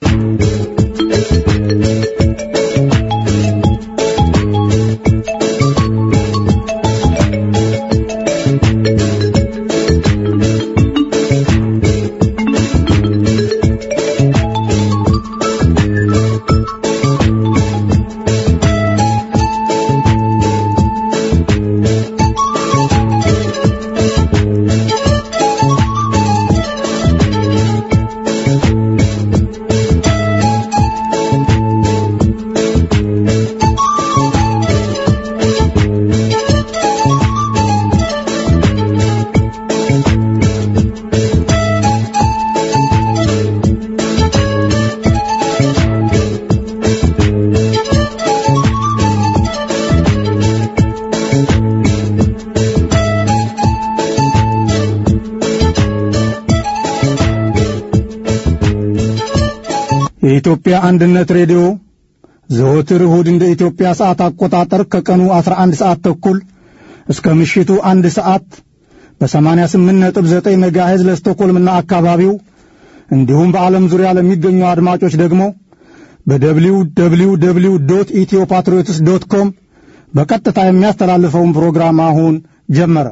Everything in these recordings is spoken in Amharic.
የኢትዮጵያ አንድነት ሬዲዮ ዘወትር እሁድ እንደ ኢትዮጵያ ሰዓት አቆጣጠር ከቀኑ 11 ሰዓት ተኩል እስከ ምሽቱ አንድ ሰዓት በ88.9 ሜጋሄዝ ለስቶኮልምና አካባቢው እንዲሁም በዓለም ዙሪያ ለሚገኙ አድማጮች ደግሞ በደብሊው ደብሊው ደብሊው ዶት ኢትዮ ፓትሪዮትስ ዶት ኮም በቀጥታ የሚያስተላልፈውን ፕሮግራም አሁን ጀመረ።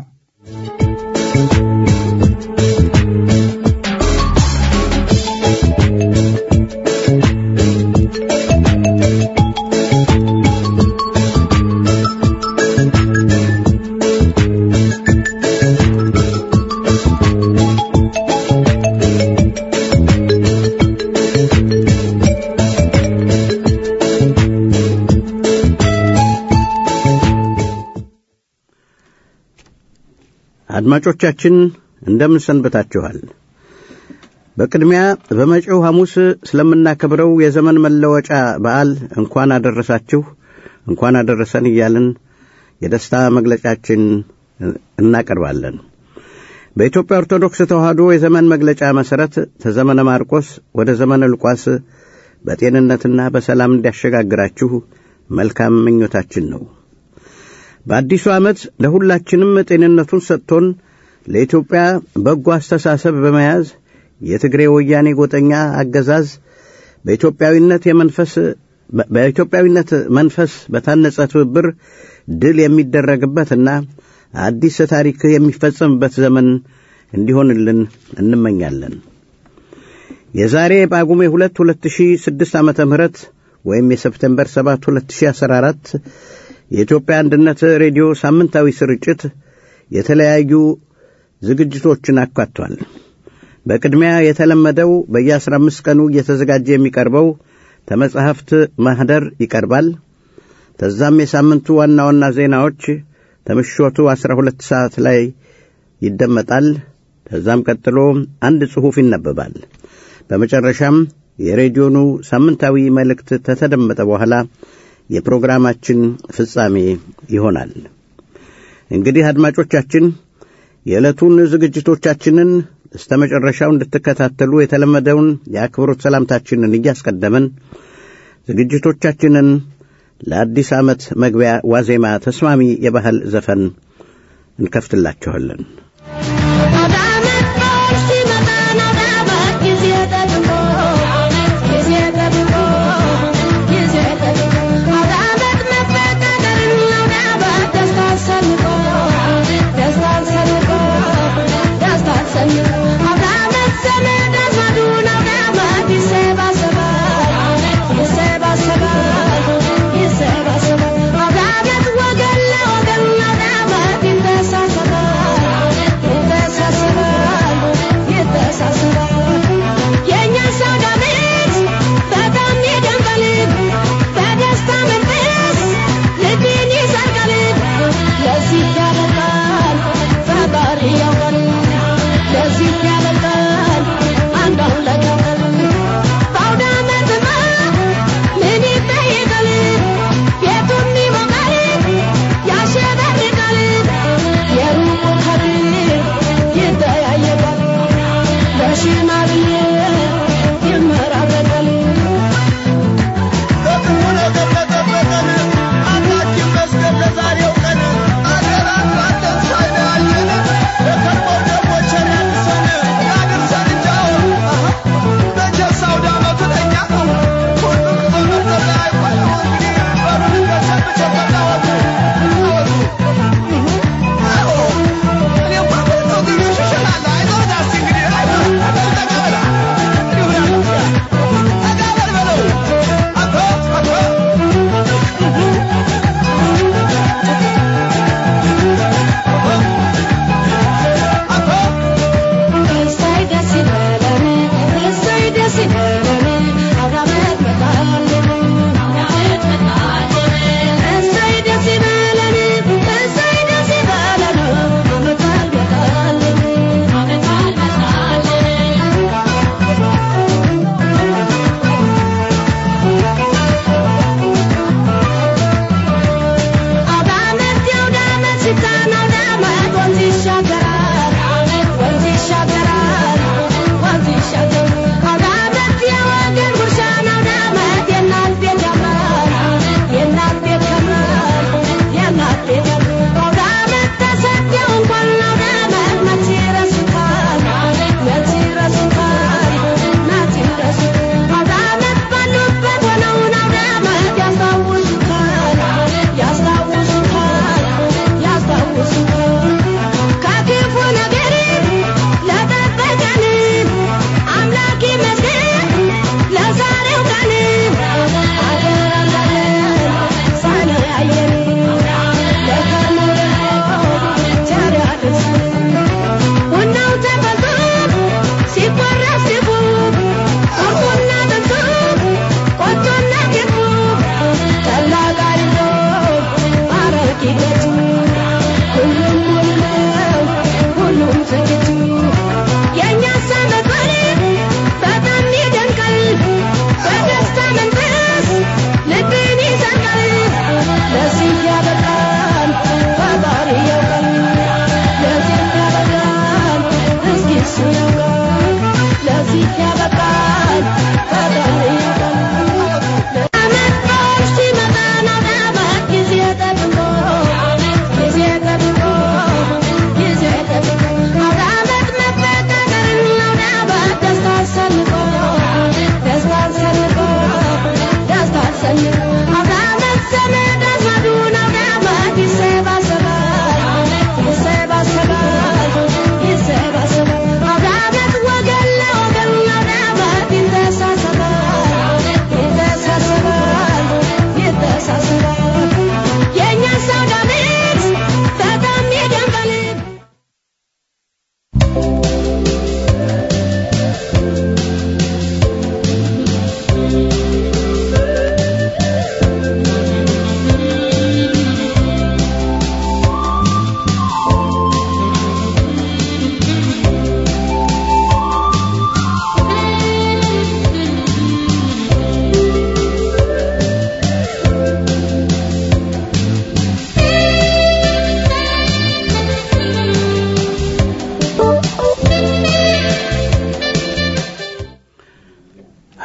አድማጮቻችን እንደምን ሰንብታችኋል? በቅድሚያ በመጪው ሐሙስ ስለምናከብረው የዘመን መለወጫ በዓል እንኳን አደረሳችሁ እንኳን አደረሰን እያልን የደስታ መግለጫችን እናቀርባለን። በኢትዮጵያ ኦርቶዶክስ ተዋሕዶ የዘመን መግለጫ መሠረት ተዘመነ ማርቆስ ወደ ዘመነ ሉቃስ በጤንነትና በሰላም እንዲያሸጋግራችሁ መልካም ምኞታችን ነው። በአዲሱ ዓመት ለሁላችንም ጤንነቱን ሰጥቶን ለኢትዮጵያ በጎ አስተሳሰብ በመያዝ የትግሬ ወያኔ ጎጠኛ አገዛዝ በኢትዮጵያዊነት የመንፈስ በኢትዮጵያዊነት መንፈስ በታነጸ ትብብር ድል የሚደረግበትና አዲስ ታሪክ የሚፈጸምበት ዘመን እንዲሆንልን እንመኛለን። የዛሬ ጳጉሜ ሁለት ሁለት ሺህ ስድስት ዓመተ ምህረት ወይም የሰፕቴምበር ሰባት ሁለት ሺህ አስራ አራት የኢትዮጵያ አንድነት ሬዲዮ ሳምንታዊ ስርጭት የተለያዩ ዝግጅቶችን አካቷል። በቅድሚያ የተለመደው በየአስራ አምስት ቀኑ እየተዘጋጀ የሚቀርበው ተመጻሕፍት ማኅደር ይቀርባል። ተዛም የሳምንቱ ዋና ዋና ዜናዎች ተምሾቱ አስራ ሁለት ሰዓት ላይ ይደመጣል። ከዛም ቀጥሎ አንድ ጽሑፍ ይነበባል። በመጨረሻም የሬዲዮኑ ሳምንታዊ መልእክት ከተደመጠ በኋላ የፕሮግራማችን ፍጻሜ ይሆናል። እንግዲህ አድማጮቻችን የዕለቱን ዝግጅቶቻችንን እስተ መጨረሻው እንድትከታተሉ የተለመደውን የአክብሮት ሰላምታችንን እያስቀደምን ዝግጅቶቻችንን ለአዲስ ዓመት መግቢያ ዋዜማ ተስማሚ የባህል ዘፈን እንከፍትላችኋለን። Thank you.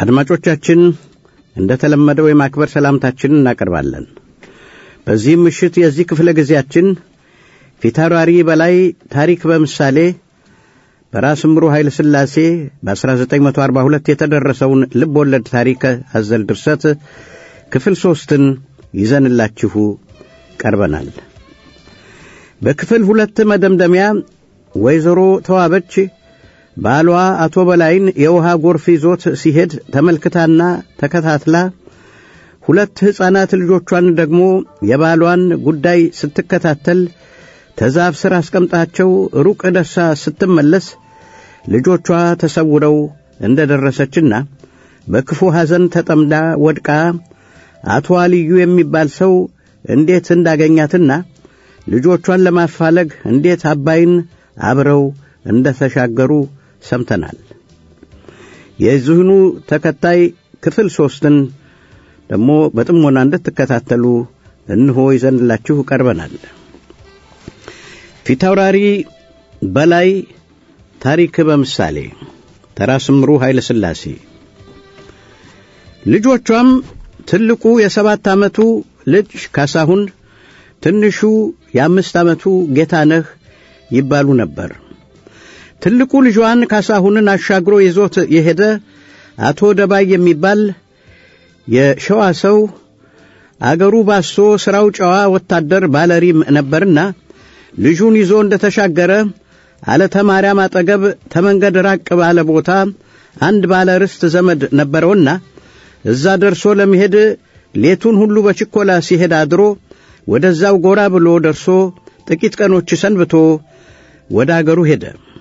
አድማጮቻችን እንደ ተለመደው የማክበር ሰላምታችንን እናቀርባለን። በዚህም ምሽት የዚህ ክፍለ ጊዜያችን ፊታውራሪ በላይ ታሪክ በምሳሌ በራስ ምሩ ኃይለ ሥላሴ በ1942 የተደረሰውን ልብ ወለድ ታሪክ አዘል ድርሰት ክፍል ሦስትን ይዘንላችሁ ቀርበናል። በክፍል ሁለት መደምደሚያ ወይዘሮ ተዋበች ባሏ አቶ በላይን የውሃ ጎርፍ ይዞት ሲሄድ ተመልክታና ተከታትላ ሁለት ሕፃናት ልጆቿን ደግሞ የባሏን ጉዳይ ስትከታተል ተዛፍ ሥር አስቀምጣቸው ሩቅ ደርሳ ስትመለስ ልጆቿ ተሰውረው እንደ ደረሰችና በክፉ ሐዘን ተጠምዳ ወድቃ አቶ አልዩ የሚባል ሰው እንዴት እንዳገኛትና ልጆቿን ለማፋለግ እንዴት አባይን አብረው እንደ ተሻገሩ ሰምተናል። የዚህኑ ተከታይ ክፍል ሦስትን ደግሞ በጥሞና እንድትከታተሉ እንሆ ይዘንላችሁ ቀርበናል። ፊታውራሪ በላይ ታሪክ በምሳሌ ተራስ ምሩ ኃይለ ሥላሴ ልጆቿም ትልቁ የሰባት ዓመቱ ልጅ ካሳሁን፣ ትንሹ የአምስት ዓመቱ ጌታነህ ይባሉ ነበር። ትልቁ ልጇን ካሳሁንን አሻግሮ ይዞት የሄደ አቶ ደባይ የሚባል የሸዋ ሰው አገሩ ባሶ ሥራው ጨዋ ወታደር ባለሪም ነበርና ልጁን ይዞ እንደ ተሻገረ አለተ ማርያም አጠገብ ተመንገድ ራቅ ባለ ቦታ አንድ ባለ ርስት ዘመድ ነበረውና እዛ ደርሶ ለመሄድ ሌቱን ሁሉ በችኮላ ሲሄድ አድሮ ወደዛው ጎራ ብሎ ደርሶ ጥቂት ቀኖች ሰንብቶ ወደ አገሩ ሄደ።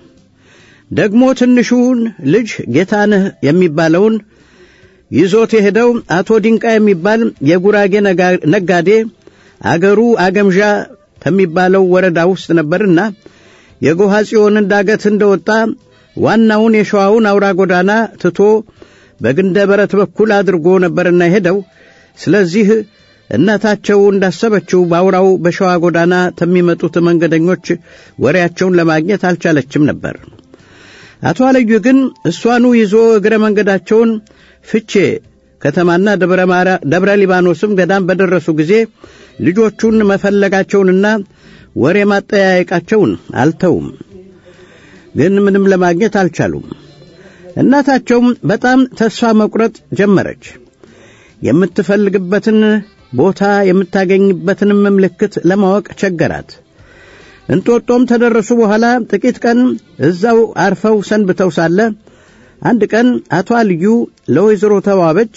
ደግሞ ትንሹን ልጅ ጌታነህ የሚባለውን ይዞት የሄደው አቶ ድንቃ የሚባል የጉራጌ ነጋዴ አገሩ አገምዣ ከሚባለው ወረዳ ውስጥ ነበርና የጎሃ ጽዮንን ዳገት እንደወጣ ዋናውን የሸዋውን አውራ ጎዳና ትቶ በግንደ በረት በኩል አድርጎ ነበርና የሄደው። ስለዚህ እናታቸው እንዳሰበችው በአውራው በሸዋ ጎዳና ከሚመጡት መንገደኞች ወሬያቸውን ለማግኘት አልቻለችም ነበር። አቶ አለዩ ግን እሷኑ ይዞ እግረ መንገዳቸውን ፍቼ ከተማና ደብረ ሊባኖስም ገዳም በደረሱ ጊዜ ልጆቹን መፈለጋቸውንና ወሬ ማጠያየቃቸውን አልተውም። ግን ምንም ለማግኘት አልቻሉም። እናታቸውም በጣም ተስፋ መቁረጥ ጀመረች። የምትፈልግበትን ቦታ የምታገኝበትንም ምልክት ለማወቅ ቸገራት። እንጦጦም ተደረሱ በኋላ ጥቂት ቀን እዛው አርፈው ሰንብተው ሳለ አንድ ቀን አቶ አልዩ ለወይዘሮ ተዋበች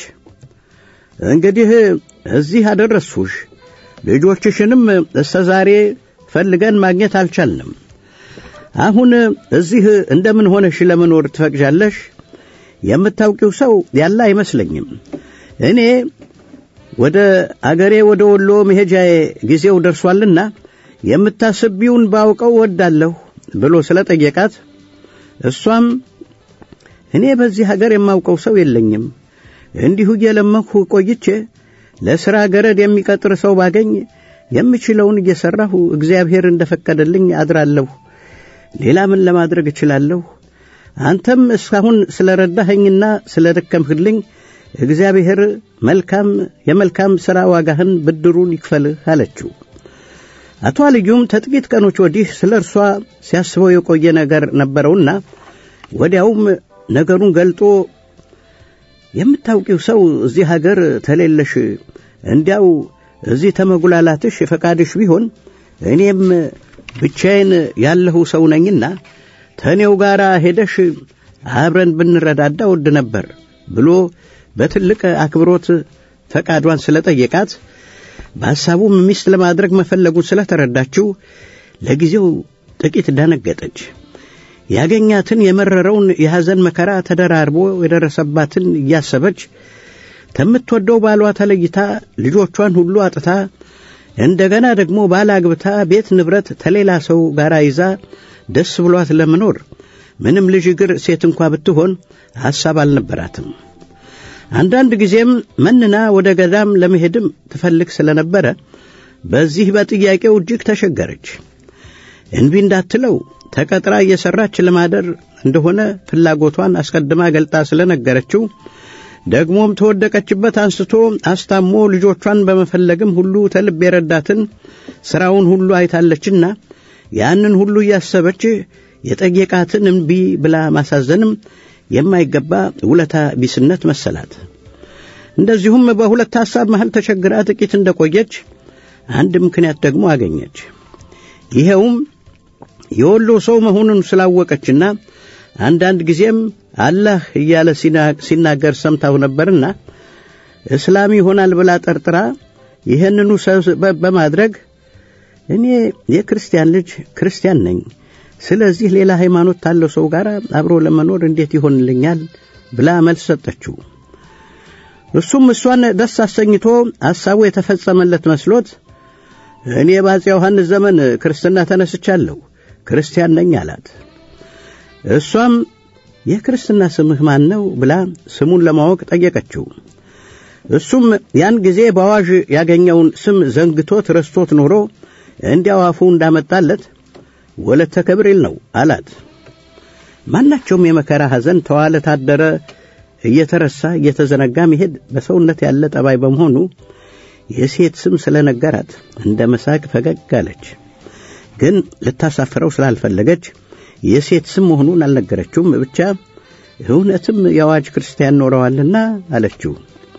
እንግዲህ እዚህ አደረስሁሽ፣ ልጆችሽንም እስከ ዛሬ ፈልገን ማግኘት አልቻልንም። አሁን እዚህ እንደምን ሆነሽ ለመኖር ትፈቅጃለሽ? የምታውቂው ሰው ያለ አይመስለኝም። እኔ ወደ አገሬ ወደ ወሎ መሄጃዬ ጊዜው ደርሷልና የምታስቢውን ባውቀው ወዳለሁ ብሎ ስለጠየቃት እሷም እኔ በዚህ ሀገር የማውቀው ሰው የለኝም፣ እንዲሁ እየለመንሁ ቆይቼ ለሥራ ገረድ የሚቀጥር ሰው ባገኝ የምችለውን እየሠራሁ እግዚአብሔር እንደፈቀደልኝ አድራለሁ። ሌላ ምን ለማድረግ እችላለሁ? አንተም እስካሁን ስለ ረዳኸኝና ስለ ደከምህልኝ እግዚአብሔር መልካም የመልካም ሥራ ዋጋህን ብድሩን ይክፈልህ አለችው። አቶ አልዩም ከጥቂት ቀኖች ወዲህ ስለ እርሷ ሲያስበው የቆየ ነገር ነበረውና ወዲያውም ነገሩን ገልጦ የምታውቂው ሰው እዚህ ሀገር ተሌለሽ እንዲያው እዚህ ተመጉላላትሽ ፈቃድሽ ቢሆን እኔም ብቻዬን ያለሁ ሰው ነኝና ተኔው ጋር ሄደሽ አብረን ብንረዳዳ ወድ ነበር ብሎ በትልቅ አክብሮት ፈቃዷን ስለጠየቃት በሐሳቡም ሚስት ለማድረግ መፈለጉን ስለተረዳችው ለጊዜው ጥቂት ደነገጠች። ያገኛትን የመረረውን የሐዘን መከራ ተደራርቦ የደረሰባትን እያሰበች ከምትወደው ባሏ ተለይታ ልጆቿን ሁሉ አጥታ እንደገና ደግሞ ባል አግብታ ቤት ንብረት ተሌላ ሰው ጋር ይዛ ደስ ብሏት ለመኖር ምንም ልጅ እግር ሴት እንኳ ብትሆን ሐሳብ አልነበራትም። አንዳንድ ጊዜም መንና ወደ ገዳም ለመሄድም ትፈልግ ስለነበረ በዚህ በጥያቄው እጅግ ተሸገረች። እንቢ እንዳትለው ተቀጥራ እየሠራች ለማደር እንደሆነ ፍላጎቷን አስቀድማ ገልጣ ስለነገረችው ደግሞም ተወደቀችበት አንስቶ አስታሞ ልጆቿን በመፈለግም ሁሉ ተልብ የረዳትን ሥራውን ሁሉ አይታለችና ያንን ሁሉ እያሰበች የጠየቃትን እምቢ ብላ ማሳዘንም የማይገባ ውለታ ቢስነት መሰላት። እንደዚሁም በሁለት ሐሳብ መሃል ተቸግራ ጥቂት እንደቆየች አንድ ምክንያት ደግሞ አገኘች። ይኸውም የወሎ ሰው መሆኑን ስላወቀችና አንዳንድ ጊዜም አላህ እያለ ሲናገር ሰምታው ነበርና እስላም ይሆናል ብላ ጠርጥራ ይህንኑ ሰበብ በማድረግ እኔ የክርስቲያን ልጅ ክርስቲያን ነኝ፣ ስለዚህ ሌላ ሃይማኖት ካለው ሰው ጋር አብሮ ለመኖር እንዴት ይሆንልኛል ብላ መልስ ሰጠችው። እሱም እሷን ደስ አሰኝቶ ሐሳቡ የተፈጸመለት መስሎት እኔ በአፄ ዮሐንስ ዘመን ክርስትና ተነስቻለሁ፣ ክርስቲያን ነኝ አላት። እሷም የክርስትና ስምህ ማን ነው ብላ ስሙን ለማወቅ ጠየቀችው። እሱም ያን ጊዜ በአዋዥ ያገኘውን ስም ዘንግቶት ረስቶት ኖሮ እንዲያው አፉ እንዳመጣለት ወለተ ከብሪል ነው አላት። ማናቸውም የመከራ ሐዘን ተዋለ ታደረ እየተረሳ እየተዘነጋ መሄድ በሰውነት ያለ ጠባይ በመሆኑ የሴት ስም ስለነገራት እንደ መሳቅ ፈገግ አለች። ግን ልታሳፍረው ስላልፈለገች የሴት ስም መሆኑን አልነገረችውም። ብቻ እውነትም የአዋጅ ክርስቲያን ኖረዋልና አለችው።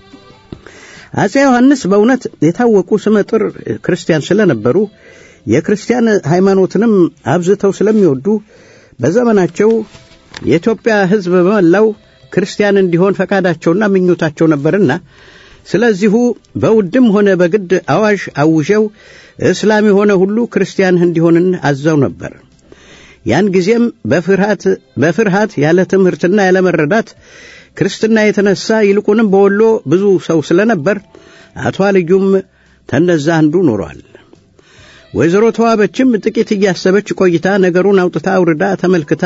አፄ ዮሐንስ በእውነት የታወቁ ስመጥር ክርስቲያን ስለነበሩ የክርስቲያን ሃይማኖትንም አብዝተው ስለሚወዱ በዘመናቸው የኢትዮጵያ ሕዝብ በመላው ክርስቲያን እንዲሆን ፈቃዳቸውና ምኞታቸው ነበርና ስለዚሁ በውድም ሆነ በግድ አዋዥ አውጀው እስላም የሆነ ሁሉ ክርስቲያን እንዲሆንን አዘው ነበር። ያን ጊዜም በፍርሃት በፍርሃት ያለ ትምህርትና ያለ መረዳት ክርስትና የተነሳ ይልቁንም በወሎ ብዙ ሰው ስለነበር አቶ አልዩም ተነዛ አንዱ ኖሯል። ወይዘሮ ተዋበችም ጥቂት እያሰበች ቆይታ ነገሩን አውጥታ አውርዳ ተመልክታ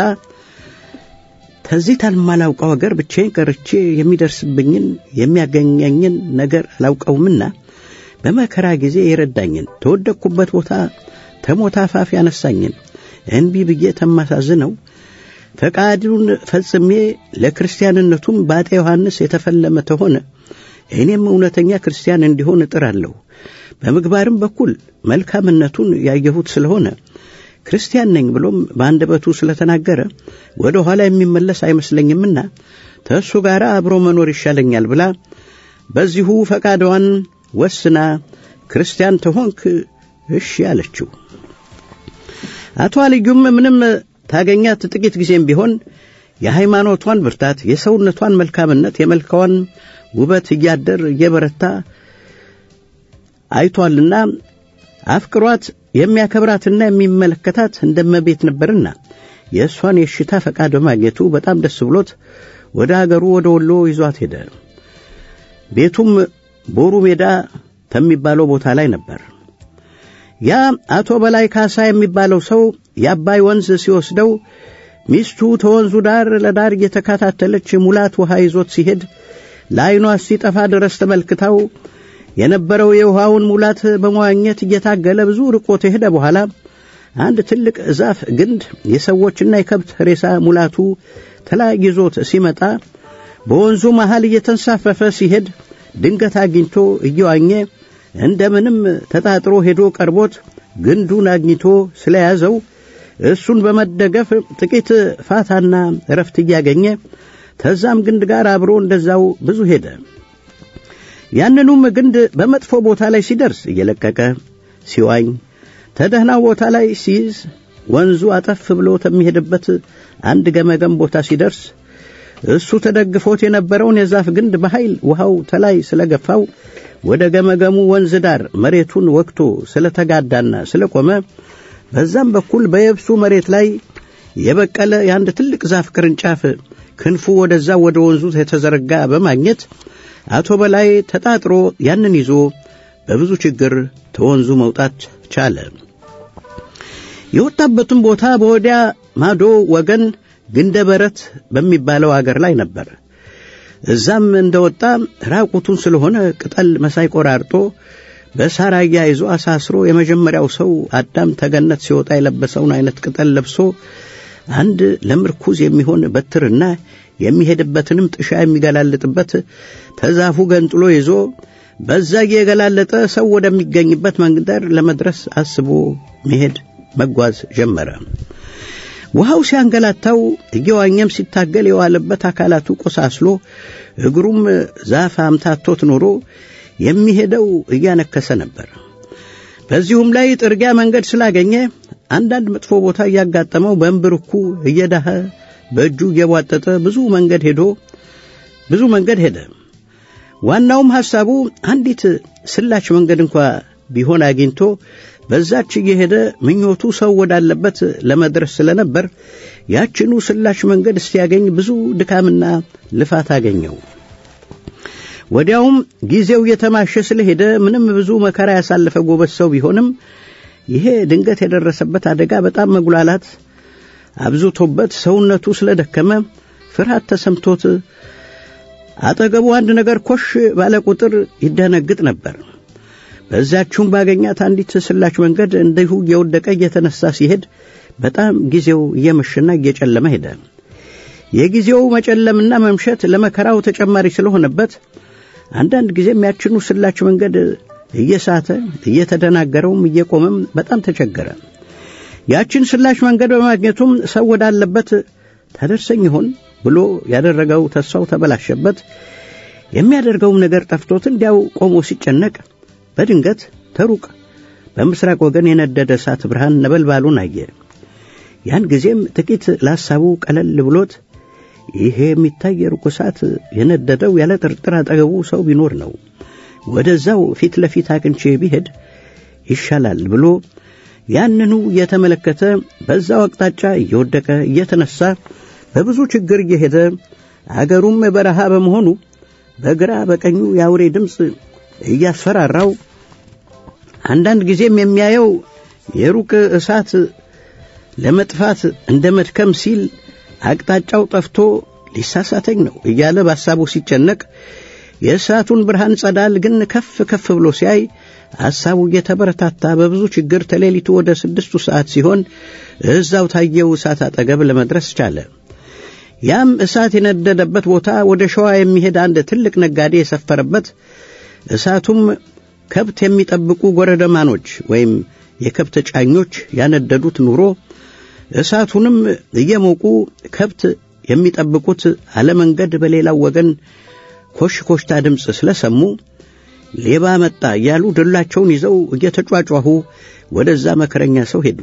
ከዚህ ታልማላውቀው አገር ብቻዬን ቀርቼ የሚደርስብኝን የሚያገኘኝን ነገር አላውቀውምና በመከራ ጊዜ የረዳኝን ተወደቅኩበት ቦታ ተሞት አፋፍ ያነሳኝን እንቢ ብዬ ተማሳዝነው ፈቃዱን ፈጽሜ ለክርስቲያንነቱም በአጤ ዮሐንስ የተፈለመ ተሆነ እኔም እውነተኛ ክርስቲያን እንዲሆን እጥራለሁ። በምግባርም በኩል መልካምነቱን ያየሁት ስለሆነ ክርስቲያን ነኝ ብሎም በአንደበቱ ስለተናገረ ወደ ኋላ የሚመለስ አይመስለኝምና ተእሱ ጋር አብሮ መኖር ይሻለኛል ብላ በዚሁ ፈቃዷን ወስና ክርስቲያን ተሆንክ እሺ አለችው። አቶ አልዩም ምንም ታገኛት ጥቂት ጊዜም ቢሆን የሃይማኖቷን ብርታት፣ የሰውነቷን መልካምነት፣ የመልካዋን ውበት እያደር እየበረታ አይቷልና አፍቅሯት የሚያከብራትና የሚመለከታት እንደመቤት ነበርና የእሷን የሽታ ፈቃድ በማግኘቱ በጣም ደስ ብሎት ወደ አገሩ ወደ ወሎ ይዟት ሄደ። ቤቱም ቦሩ ሜዳ ከሚባለው ቦታ ላይ ነበር። ያ አቶ በላይ ካሳ የሚባለው ሰው የአባይ ወንዝ ሲወስደው ሚስቱ ተወንዙ ዳር ለዳር እየተከታተለች ሙላት ውሃ ይዞት ሲሄድ ለዐይኗ ሲጠፋ ድረስ ተመልክታው የነበረው የውሃውን ሙላት በመዋኘት እየታገለ ብዙ ርቆ ከሄደ በኋላ አንድ ትልቅ ዛፍ ግንድ የሰዎችና የከብት ሬሳ ሙላቱ ተላይ ይዞት ሲመጣ በወንዙ መሃል እየተንሳፈፈ ሲሄድ ድንገት አግኝቶ እየዋኘ እንደምንም ተጣጥሮ ሄዶ ቀርቦት ግንዱን አግኝቶ ስለያዘው እሱን በመደገፍ ጥቂት ፋታና እረፍት እያገኘ ተዛም ግንድ ጋር አብሮ እንደዛው ብዙ ሄደ። ያንኑም ግንድ በመጥፎ ቦታ ላይ ሲደርስ እየለቀቀ ሲዋኝ፣ ተደህናው ቦታ ላይ ሲይዝ ወንዙ አጠፍ ብሎ ከሚሄድበት አንድ ገመገም ቦታ ሲደርስ እሱ ተደግፎት የነበረውን የዛፍ ግንድ በኃይል ውሃው ተላይ ስለገፋው ወደ ገመገሙ ወንዝ ዳር መሬቱን ወቅቶ ስለተጋዳና ስለቆመ በዛም በኩል በየብሱ መሬት ላይ የበቀለ የአንድ ትልቅ ዛፍ ቅርንጫፍ ክንፉ ወደዛ ወደ ወንዙ የተዘረጋ በማግኘት አቶ በላይ ተጣጥሮ ያንን ይዞ በብዙ ችግር ተወንዙ መውጣት ቻለ። የወጣበትም ቦታ በወዲያ ማዶ ወገን ግንደ በረት በሚባለው አገር ላይ ነበር። እዛም እንደወጣ ራቁቱን ስለሆነ ቅጠል መሳይ ቆራርጦ በሳር አያይዞ አሳስሮ የመጀመሪያው ሰው አዳም ተገነት ሲወጣ የለበሰውን አይነት ቅጠል ለብሶ አንድ ለምርኩዝ የሚሆን በትርና የሚሄድበትንም ጥሻ የሚገላልጥበት ተዛፉ ገንጥሎ ይዞ በዛ እየገላለጠ ሰው ወደሚገኝበት መንደር ለመድረስ አስቦ መሄድ መጓዝ ጀመረ። ውሃው ሲያንገላታው እየዋኘም ሲታገል የዋለበት አካላቱ ቆሳስሎ እግሩም ዛፍ አምታቶት ኖሮ የሚሄደው እያነከሰ ነበር። በዚሁም ላይ ጥርጊያ መንገድ ስላገኘ አንዳንድ መጥፎ ቦታ እያጋጠመው በእንብርኩ እየዳኸ በእጁ እየቧጠጠ ብዙ መንገድ ሄዶ ብዙ መንገድ ሄደ። ዋናውም ሐሳቡ አንዲት ስላች መንገድ እንኳ ቢሆን አግኝቶ በዛች እየሄደ ምኞቱ ሰው ወዳለበት ለመድረስ ስለነበር ያችኑ ስላች መንገድ እስቲያገኝ ብዙ ድካምና ልፋት አገኘው። ወዲያውም ጊዜው እየተማሸ ስለሄደ ምንም ብዙ መከራ ያሳለፈ ጎበዝ ሰው ቢሆንም ይሄ ድንገት የደረሰበት አደጋ በጣም መጉላላት አብዝቶበት ሰውነቱ ስለደከመ ፍርሃት ተሰምቶት አጠገቡ አንድ ነገር ኮሽ ባለ ቁጥር ይደነግጥ ነበር። በዚያችሁም ባገኛት አንዲት ስላች መንገድ እንዲሁ እየወደቀ እየተነሳ ሲሄድ በጣም ጊዜው እየመሸና እየጨለመ ሄደ። የጊዜው መጨለምና መምሸት ለመከራው ተጨማሪ ስለሆነበት አንዳንድ ጊዜም ያችኑ ስላች መንገድ እየሳተ እየተደናገረውም እየቆመም በጣም ተቸገረ። ያችን ስላች መንገድ በማግኘቱም ሰው ወዳለበት ታደርሰኝ ይሆን ብሎ ያደረገው ተስፋው ተበላሸበት። የሚያደርገውም ነገር ጠፍቶት እንዲያው ቆሞ ሲጨነቅ በድንገት ተሩቅ በምስራቅ ወገን የነደደ እሳት ብርሃን ነበልባሉን አየ። ያን ጊዜም ጥቂት ለሐሳቡ ቀለል ብሎት ይሄ የሚታይ የሩቅ እሳት የነደደው ያለ ጥርጥር አጠገቡ ሰው ቢኖር ነው፣ ወደዛው ፊት ለፊት አቅንቼ ቢሄድ ይሻላል ብሎ ያንኑ እየተመለከተ በዛው አቅጣጫ እየወደቀ እየተነሳ በብዙ ችግር እየሄደ አገሩም በረሃ በመሆኑ በግራ በቀኙ የአውሬ ድምፅ እያስፈራራው አንዳንድ ጊዜም የሚያየው የሩቅ እሳት ለመጥፋት እንደ መድከም ሲል አቅጣጫው ጠፍቶ ሊሳሳተኝ ነው እያለ በሐሳቡ ሲጨነቅ የእሳቱን ብርሃን ጸዳል ግን ከፍ ከፍ ብሎ ሲያይ ሐሳቡ እየተበረታታ በብዙ ችግር ተሌሊቱ ወደ ስድስቱ ሰዓት ሲሆን እዛው ታየው እሳት አጠገብ ለመድረስ ቻለ። ያም እሳት የነደደበት ቦታ ወደ ሸዋ የሚሄድ አንድ ትልቅ ነጋዴ የሰፈረበት እሳቱም ከብት የሚጠብቁ ጎረደማኖች ወይም የከብት ጫኞች ያነደዱት ኑሮ እሳቱንም እየሞቁ ከብት የሚጠብቁት አለመንገድ በሌላው ወገን ኮሽ ኮሽታ ድምፅ ስለሰሙ ሌባ መጣ እያሉ ድላቸውን ይዘው እየተጯጯሁ ወደዛ መከረኛ ሰው ሄዱ።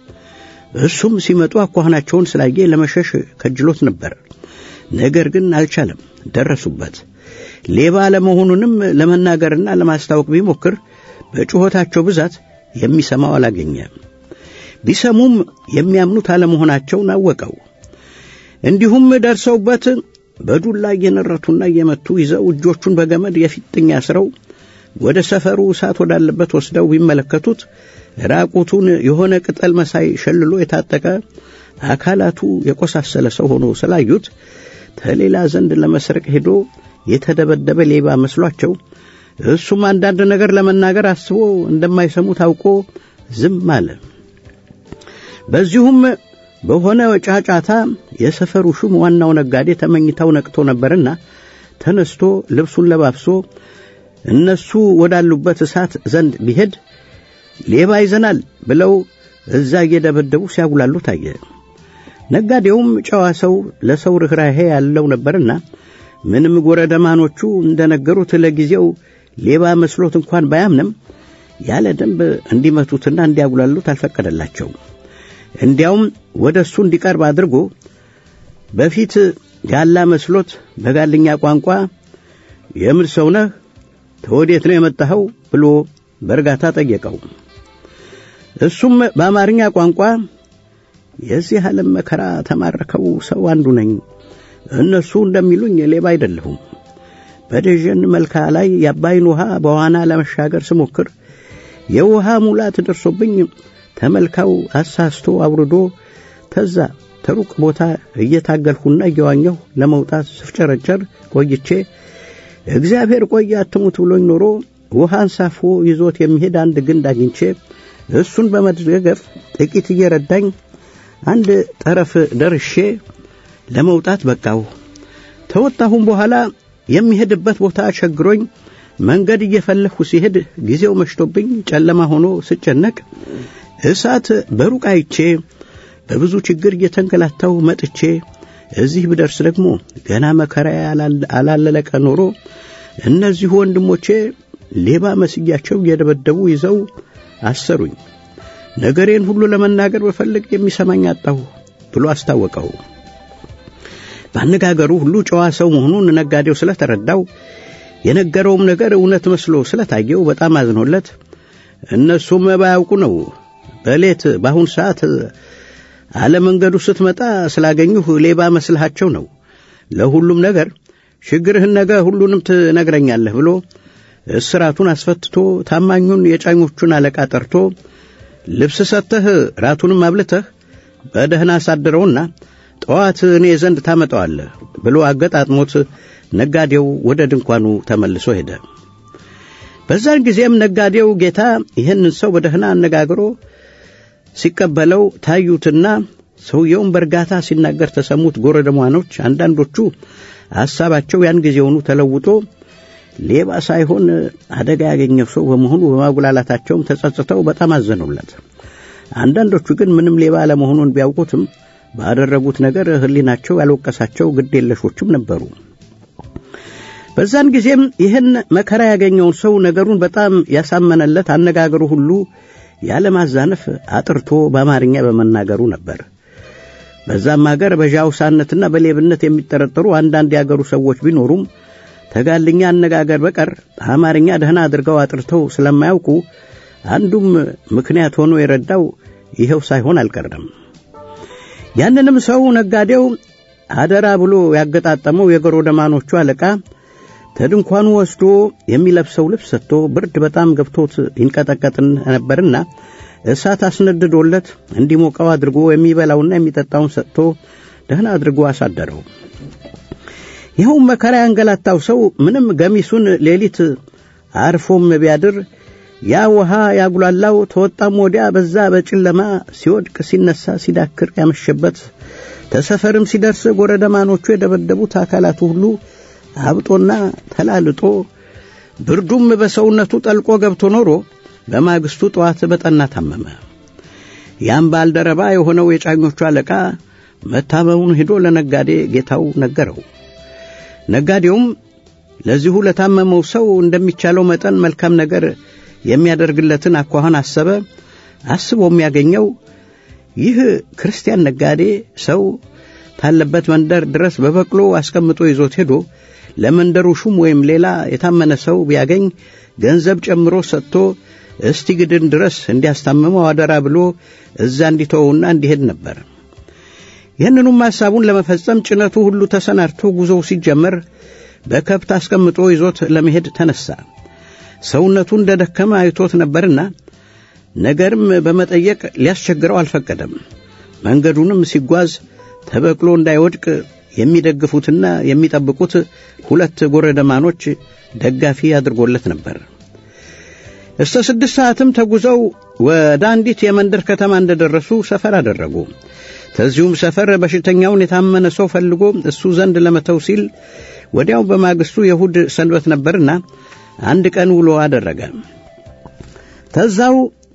እሱም ሲመጡ አኳኋናቸውን ስላየ ለመሸሽ ከጅሎት ነበር። ነገር ግን አልቻለም። ደረሱበት። ሌባ ለመሆኑንም ለመናገርና ለማስታወቅ ቢሞክር በጩኸታቸው ብዛት የሚሰማው አላገኘ። ቢሰሙም የሚያምኑት አለመሆናቸውን አወቀው። እንዲሁም ደርሰውበት በዱላ እየነረቱና እየመቱ ይዘው እጆቹን በገመድ የፊጥኝ አስረው ወደ ሰፈሩ እሳት ወዳለበት ወስደው ቢመለከቱት ራቁቱን የሆነ ቅጠል መሳይ ሸልሎ የታጠቀ አካላቱ የቆሳሰለ ሰው ሆኖ ስላዩት ተሌላ ዘንድ ለመስረቅ ሄዶ የተደበደበ ሌባ መስሏቸው እሱም አንዳንድ ነገር ለመናገር አስቦ እንደማይሰሙ ታውቆ ዝም አለ። በዚሁም በሆነ ጫጫታ የሰፈሩ ሹም ዋናው ነጋዴ ተመኝታው ነቅቶ ነበርና ተነስቶ ልብሱን ለባብሶ እነሱ ወዳሉበት እሳት ዘንድ ቢሄድ ሌባ ይዘናል ብለው እዛ እየደበደቡ ሲያጉላሉ ታየ። ነጋዴውም ጨዋ ሰው ለሰው ርኅራሄ ያለው ነበርና ምንም ጎረደማኖቹ እንደነገሩት ለጊዜው ሌባ መስሎት እንኳን ባያምንም ያለ ደንብ እንዲመቱትና እንዲያጉላሉት አልፈቀደላቸውም። እንዲያውም ወደ እሱ እንዲቀርብ አድርጎ በፊት ጋላ መስሎት በጋልኛ ቋንቋ የምን ሰው ነህ? ተወዴት ነው የመጣኸው? ብሎ በእርጋታ ጠየቀው። እሱም በአማርኛ ቋንቋ የዚህ ዓለም መከራ ተማረከው ሰው አንዱ ነኝ። እነሱ እንደሚሉኝ ሌባ አይደለሁም። በደጀን መልካ ላይ የአባይን ውሃ በዋና ለመሻገር ስሞክር የውሃ ሙላት ደርሶብኝ ተመልካው አሳስቶ አውርዶ ተዛ ተሩቅ ቦታ እየታገልሁና እየዋኘሁ ለመውጣት ስፍጨረጨር ቆይቼ እግዚአብሔር ቆይ አትሙት ብሎኝ ኖሮ ውሃ አንሳፎ ይዞት የሚሄድ አንድ ግንድ አግኝቼ እሱን በመደገፍ ጥቂት እየረዳኝ አንድ ጠረፍ ደርሼ ለመውጣት በቃሁ። ተወጣሁም በኋላ የሚሄድበት ቦታ ቸግሮኝ መንገድ እየፈለግሁ ሲሄድ ጊዜው መሽቶብኝ ጨለማ ሆኖ ስጨነቅ እሳት በሩቅ አይቼ በብዙ ችግር እየተንገላታሁ መጥቼ እዚህ ብደርስ ደግሞ ገና መከራ አላለለቀ ኖሮ እነዚሁ ወንድሞቼ ሌባ መስያቸው እየደበደቡ ይዘው አሰሩኝ። ነገሬን ሁሉ ለመናገር በፈልግ የሚሰማኝ አጣሁ ብሎ አስታወቀው። በአነጋገሩ ሁሉ ጨዋ ሰው መሆኑን ነጋዴው ስለተረዳው የነገረውም ነገር እውነት መስሎ ስለታየው በጣም አዝኖለት እነሱም ባያውቁ ነው በሌት በአሁን ሰዓት አለመንገዱ ስትመጣ ስላገኙህ ሌባ መስልሃቸው ነው። ለሁሉም ነገር ችግርህን ነገ ሁሉንም ትነግረኛለህ ብሎ እስራቱን አስፈትቶ ታማኙን የጫኞቹን አለቃ ጠርቶ ልብስ ሰጥተህ ራቱንም አብልተህ በደህና አሳድረውና ጠዋት እኔ ዘንድ ታመጣዋለህ ብሎ አገጣጥሞት ነጋዴው ወደ ድንኳኑ ተመልሶ ሄደ። በዛን ጊዜም ነጋዴው ጌታ ይህንን ሰው በደህና አነጋግሮ ሲቀበለው ታዩትና ሰውየውን በእርጋታ ሲናገር ተሰሙት። ጎረደሟኖች አንዳንዶቹ ሐሳባቸው ያን ጊዜውኑ ተለውጦ ሌባ ሳይሆን አደጋ ያገኘው ሰው በመሆኑ በማጉላላታቸውም ተጸጽተው በጣም አዘኑለት። አንዳንዶቹ ግን ምንም ሌባ አለመሆኑን ቢያውቁትም ባደረጉት ነገር ሕሊናቸው ያልወቀሳቸው ግድ የለሾችም ነበሩ። በዛን ጊዜም ይህን መከራ ያገኘውን ሰው ነገሩን በጣም ያሳመነለት አነጋገሩ ሁሉ ያለማዛነፍ አጥርቶ በአማርኛ በመናገሩ ነበር። በዛም አገር በዣውሳነትና በሌብነት የሚጠረጠሩ አንዳንድ የአገሩ ሰዎች ቢኖሩም ተጋልኛ አነጋገር በቀር አማርኛ ደህና አድርገው አጥርተው ስለማያውቁ አንዱም ምክንያት ሆኖ የረዳው ይኸው ሳይሆን አልቀረም። ያንንም ሰው ነጋዴው አደራ ብሎ ያገጣጠመው የገሮደማኖቹ አለቃ ተድንኳኑ ወስዶ የሚለብሰው ልብስ ሰጥቶ ብርድ በጣም ገብቶት ይንቀጠቀጥ ነበርና እሳት አስነድዶለት እንዲሞቀው አድርጎ የሚበላውና የሚጠጣውን ሰጥቶ ደህና አድርጎ አሳደረው። ይኸውም መከራ ያንገላታው ሰው ምንም ገሚሱን ሌሊት አርፎም ቢያድር ያ ውሃ ያጉላላው ተወጣም ወዲያ በዛ በጨለማ ሲወድቅ ሲነሳ ሲዳክር ያመሸበት ተሰፈርም ሲደርስ ጎረደማኖቹ የደበደቡት አካላቱ ሁሉ አብጦና ተላልጦ ብርዱም በሰውነቱ ጠልቆ ገብቶ ኖሮ በማግስቱ ጠዋት በጠና ታመመ። ያም ባልደረባ የሆነው የጫኞቹ አለቃ መታመሙን ሄዶ ለነጋዴ ጌታው ነገረው። ነጋዴውም ለዚሁ ለታመመው ሰው እንደሚቻለው መጠን መልካም ነገር የሚያደርግለትን አኳኋን አሰበ። አስቦ የሚያገኘው ይህ ክርስቲያን ነጋዴ ሰው ታለበት መንደር ድረስ በበቅሎ አስቀምጦ ይዞት ሄዶ ለመንደሩ ሹም ወይም ሌላ የታመነ ሰው ቢያገኝ ገንዘብ ጨምሮ ሰጥቶ እስቲ ግድን ድረስ እንዲያስታምመው አደራ ብሎ እዛ እንዲተወውና እንዲሄድ ነበር። ይህንኑም ሐሳቡን ለመፈጸም ጭነቱ ሁሉ ተሰናድቶ ጉዞው ሲጀመር በከብት አስቀምጦ ይዞት ለመሄድ ተነሳ። ሰውነቱ እንደ ደከመ አይቶት ነበርና ነገርም በመጠየቅ ሊያስቸግረው አልፈቀደም። መንገዱንም ሲጓዝ ተበቅሎ እንዳይወድቅ የሚደግፉትና የሚጠብቁት ሁለት ጎረደማኖች ደጋፊ አድርጎለት ነበር። እስከ ስድስት ሰዓትም ተጉዘው ወደ አንዲት የመንደር ከተማ እንደደረሱ ሰፈር አደረጉ። ከዚሁም ሰፈር በሽተኛውን የታመነ ሰው ፈልጎ እሱ ዘንድ ለመተው ሲል ወዲያው በማግስቱ የእሁድ ሰንበት ነበርና አንድ ቀን ውሎ አደረገ። ተዛው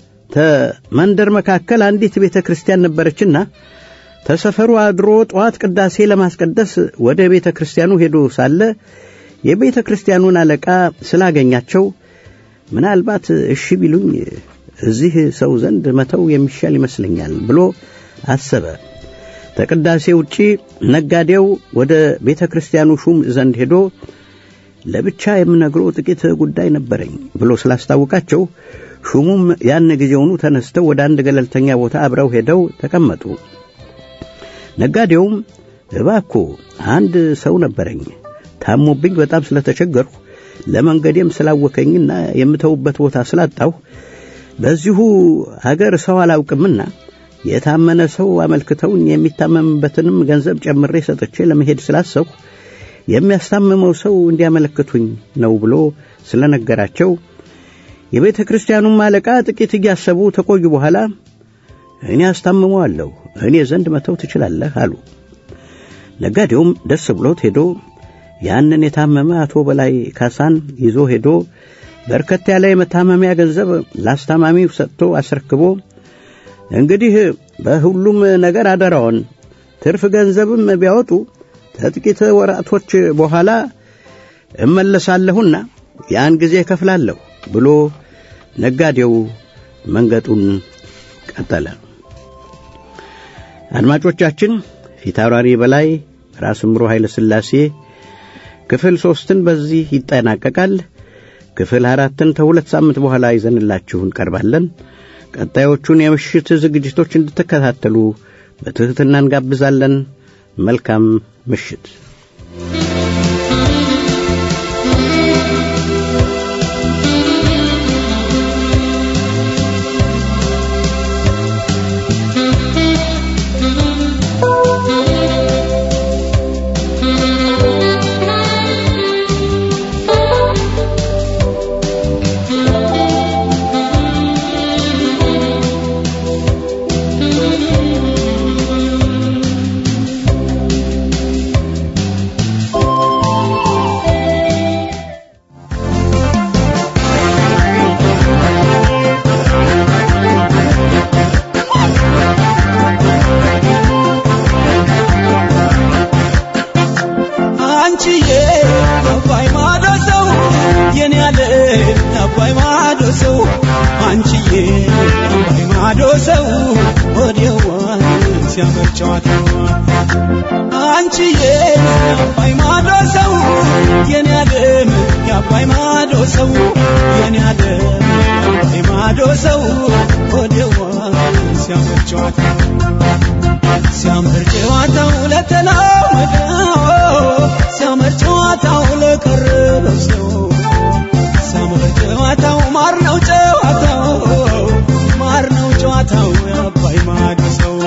ተመንደር መካከል አንዲት ቤተ ክርስቲያን ነበረችና ተሰፈሩ አድሮ ጠዋት ቅዳሴ ለማስቀደስ ወደ ቤተ ክርስቲያኑ ሄዶ ሳለ የቤተ ክርስቲያኑን አለቃ ስላገኛቸው ምናልባት እሺ ቢሉኝ እዚህ ሰው ዘንድ መተው የሚሻል ይመስለኛል ብሎ አሰበ። ተቅዳሴ ውጪ ነጋዴው ወደ ቤተ ክርስቲያኑ ሹም ዘንድ ሄዶ ለብቻ የምነግረው ጥቂት ጉዳይ ነበረኝ ብሎ ስላስታወቃቸው ሹሙም ያን ጊዜውኑ ተነስተው ወደ አንድ ገለልተኛ ቦታ አብረው ሄደው ተቀመጡ። ነጋዴውም እባኮ አንድ ሰው ነበረኝ ታሞብኝ በጣም ስለተቸገርሁ ለመንገዴም ስላወከኝና የምተውበት ቦታ ስላጣሁ በዚሁ አገር ሰው አላውቅምና የታመነ ሰው አመልክተውኝ የሚታመምበትንም ገንዘብ ጨምሬ ሰጥቼ ለመሄድ ስላሰብሁ የሚያስታምመው ሰው እንዲያመለክቱኝ ነው ብሎ ስለነገራቸው የቤተ ክርስቲያኑም አለቃ ጥቂት እያሰቡ ተቆዩ። በኋላ እኔ አስታምመዋለሁ፣ እኔ ዘንድ መተው ትችላለህ አሉ። ነጋዴውም ደስ ብሎት ሄዶ ያንን የታመመ አቶ በላይ ካሳን ይዞ ሄዶ በርከት ያለ የመታመሚያ ገንዘብ ላስታማሚው ሰጥቶ አስረክቦ እንግዲህ በሁሉም ነገር አደራውን ትርፍ ገንዘብም ቢያወጡ ከጥቂት ወራቶች በኋላ እመለሳለሁና ያን ጊዜ እከፍላለሁ ብሎ ነጋዴው መንገጡን ቀጠለ። አድማጮቻችን ፊታውራሪ በላይ ራስ ምሮ ኃይለ ሥላሴ ክፍል ሦስትን በዚህ ይጠናቀቃል። ክፍል አራትን ከሁለት ሳምንት በኋላ ይዘንላችሁ እንቀርባለን። ቀጣዮቹን የምሽት ዝግጅቶች እንድትከታተሉ በትሕትና እንጋብዛለን። መልካም ምሽት። አንቺዬ አባይ ማዶ ሰው የኔ ያለ አባይ ማዶ ሰው አንቺዬ አባይ ማዶ ሰው ወዲያዋን ሲያምር ጨዋታዋ አንቺዬ አባይ ማዶ ሰው የኔ ያለም የአባይ ማዶ ሰው የኔ ያለም አባይ ማዶ ሰው ወዲያዋን ሲያምር ጨዋታዋ ሲያምር ጨዋታው ለተላመደው ሲያምር ጨዋታው ለቀረበው ሰው ሲያምር ጨዋታው ማር ነው ጨዋታው ማር ነው ጨዋታው የአባይ ማዶ ሰው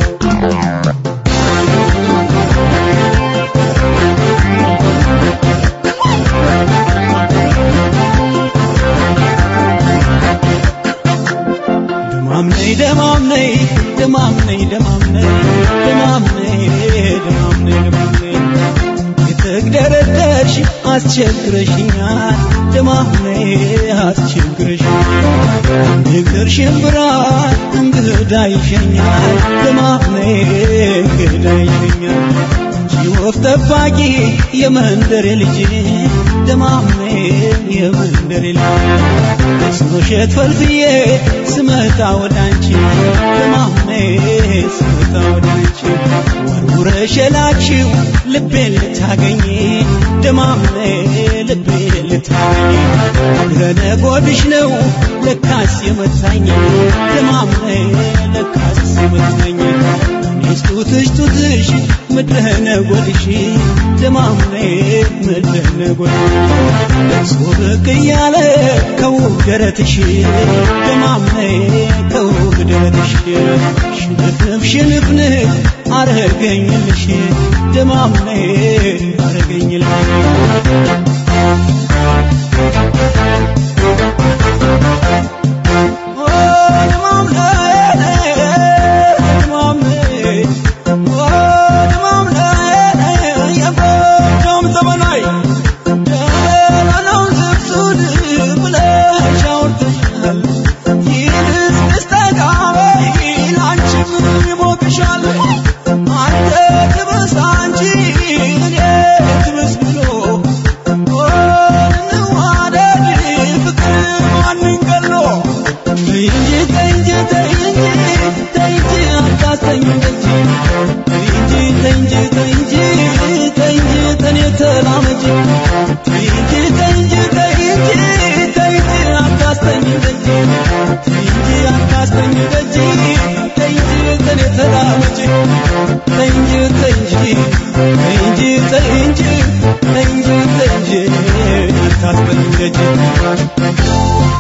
ደማም ነይ ደማም ነይ ደማም ነይ ደማም ነይ ደማም ነይ ደማም ነይ ደማም ነይ የተግደረደርሽ አስቸግረሽኛል ደማም ነይ አስቸግረሽኛል ንግር ሽምብራ እንግዳ ይሸኛል ደማም ነይ እንግዳ ይሸኛል አንቺ ወፍ ጠባቂ የመንደር ልጅ ደማም ነይ የመንደር ልጅ ስኖሸት ፈልፍዬ ስመጣ ወደ አንቺ ደማሜ ስመጣ ወደ አንቺ ወርውረሽ የላክሽው ልቤን ልታገኝ ደማሜ ልቤን ልታገኝ ረነጎድሽ ነው ለካስ የመታኝ ደማሜ ለካስ የመታኝ እኔስ ጡትሽ ጡትሽ ምድረ ነጎድሽ ደማሜ ምድረ ነጎድሽ ደርሶ ብቅ እያለ ከውብ ደረትሽ ደማሜ ከውብ ደረትሽ ሽንፍንፍ ሽንፍንፍ አረገኝልሽ ደማሜ አረገኝልሽ ኦ ደማሜ ደማሜ ኦ ደማሜ የጎጃም ዘመናዊ ደህናውን ስብሱድ ብለሽ አውርተሻል። ይልቅ ተስተጋበይ ላንቺም ይሞቅሻል። አንተ ትብስ አንቺ እኔ ትብስ ብሎ ኦ እንዋደድ ፍቅር ማንን ገሎ ተይ እንጂ ተይ እንጂ ተይ እንጂ ተይ እንጂ አታስተኝ እንጂ ተይ እንጂ ተይ እንጂ ተይ እንጂ ተይ እንጂ ተኔ ተላመጂ ተይ እንጂ ተይ እንጂ ተይ እንጂ ተይ እንጂ አታስተኝ እንጂ ተይ እንጂ አታስተኝ እንጂ ተይ እንጂ ተኔ ተላመጂ ተይ እንጂ ተይ እንጂ ተይ እንጂ ተይ እንጂ ተይ እንጂ ተይ እንጂ አታስተኝ እንጂ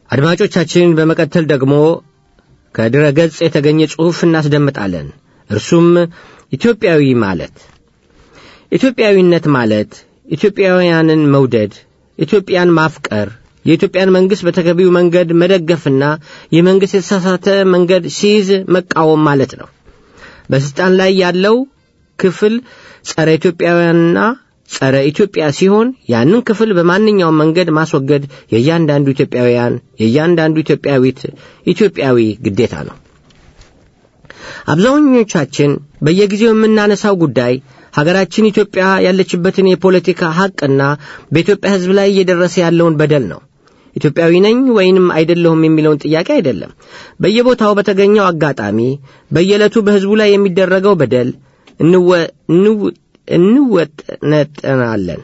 አድማጮቻችን በመቀጠል ደግሞ ከድረ ገጽ የተገኘ ጽሑፍ እናስደምጣለን። እርሱም ኢትዮጵያዊ ማለት ኢትዮጵያዊነት ማለት ኢትዮጵያውያንን መውደድ፣ ኢትዮጵያን ማፍቀር፣ የኢትዮጵያን መንግሥት በተገቢው መንገድ መደገፍና የመንግሥት የተሳሳተ መንገድ ሲይዝ መቃወም ማለት ነው። በሥልጣን ላይ ያለው ክፍል ጸረ ኢትዮጵያውያንና ጸረ ኢትዮጵያ ሲሆን ያንን ክፍል በማንኛውም መንገድ ማስወገድ የእያንዳንዱ ኢትዮጵያውያን የእያንዳንዱ ኢትዮጵያዊት ኢትዮጵያዊ ግዴታ ነው። አብዛኞቻችን በየጊዜው የምናነሳው ጉዳይ ሀገራችን ኢትዮጵያ ያለችበትን የፖለቲካ ሐቅና በኢትዮጵያ ሕዝብ ላይ እየደረሰ ያለውን በደል ነው። ኢትዮጵያዊ ነኝ ወይንም አይደለሁም የሚለውን ጥያቄ አይደለም። በየቦታው በተገኘው አጋጣሚ በየዕለቱ በሕዝቡ ላይ የሚደረገው በደል እንወጠነጠናለን።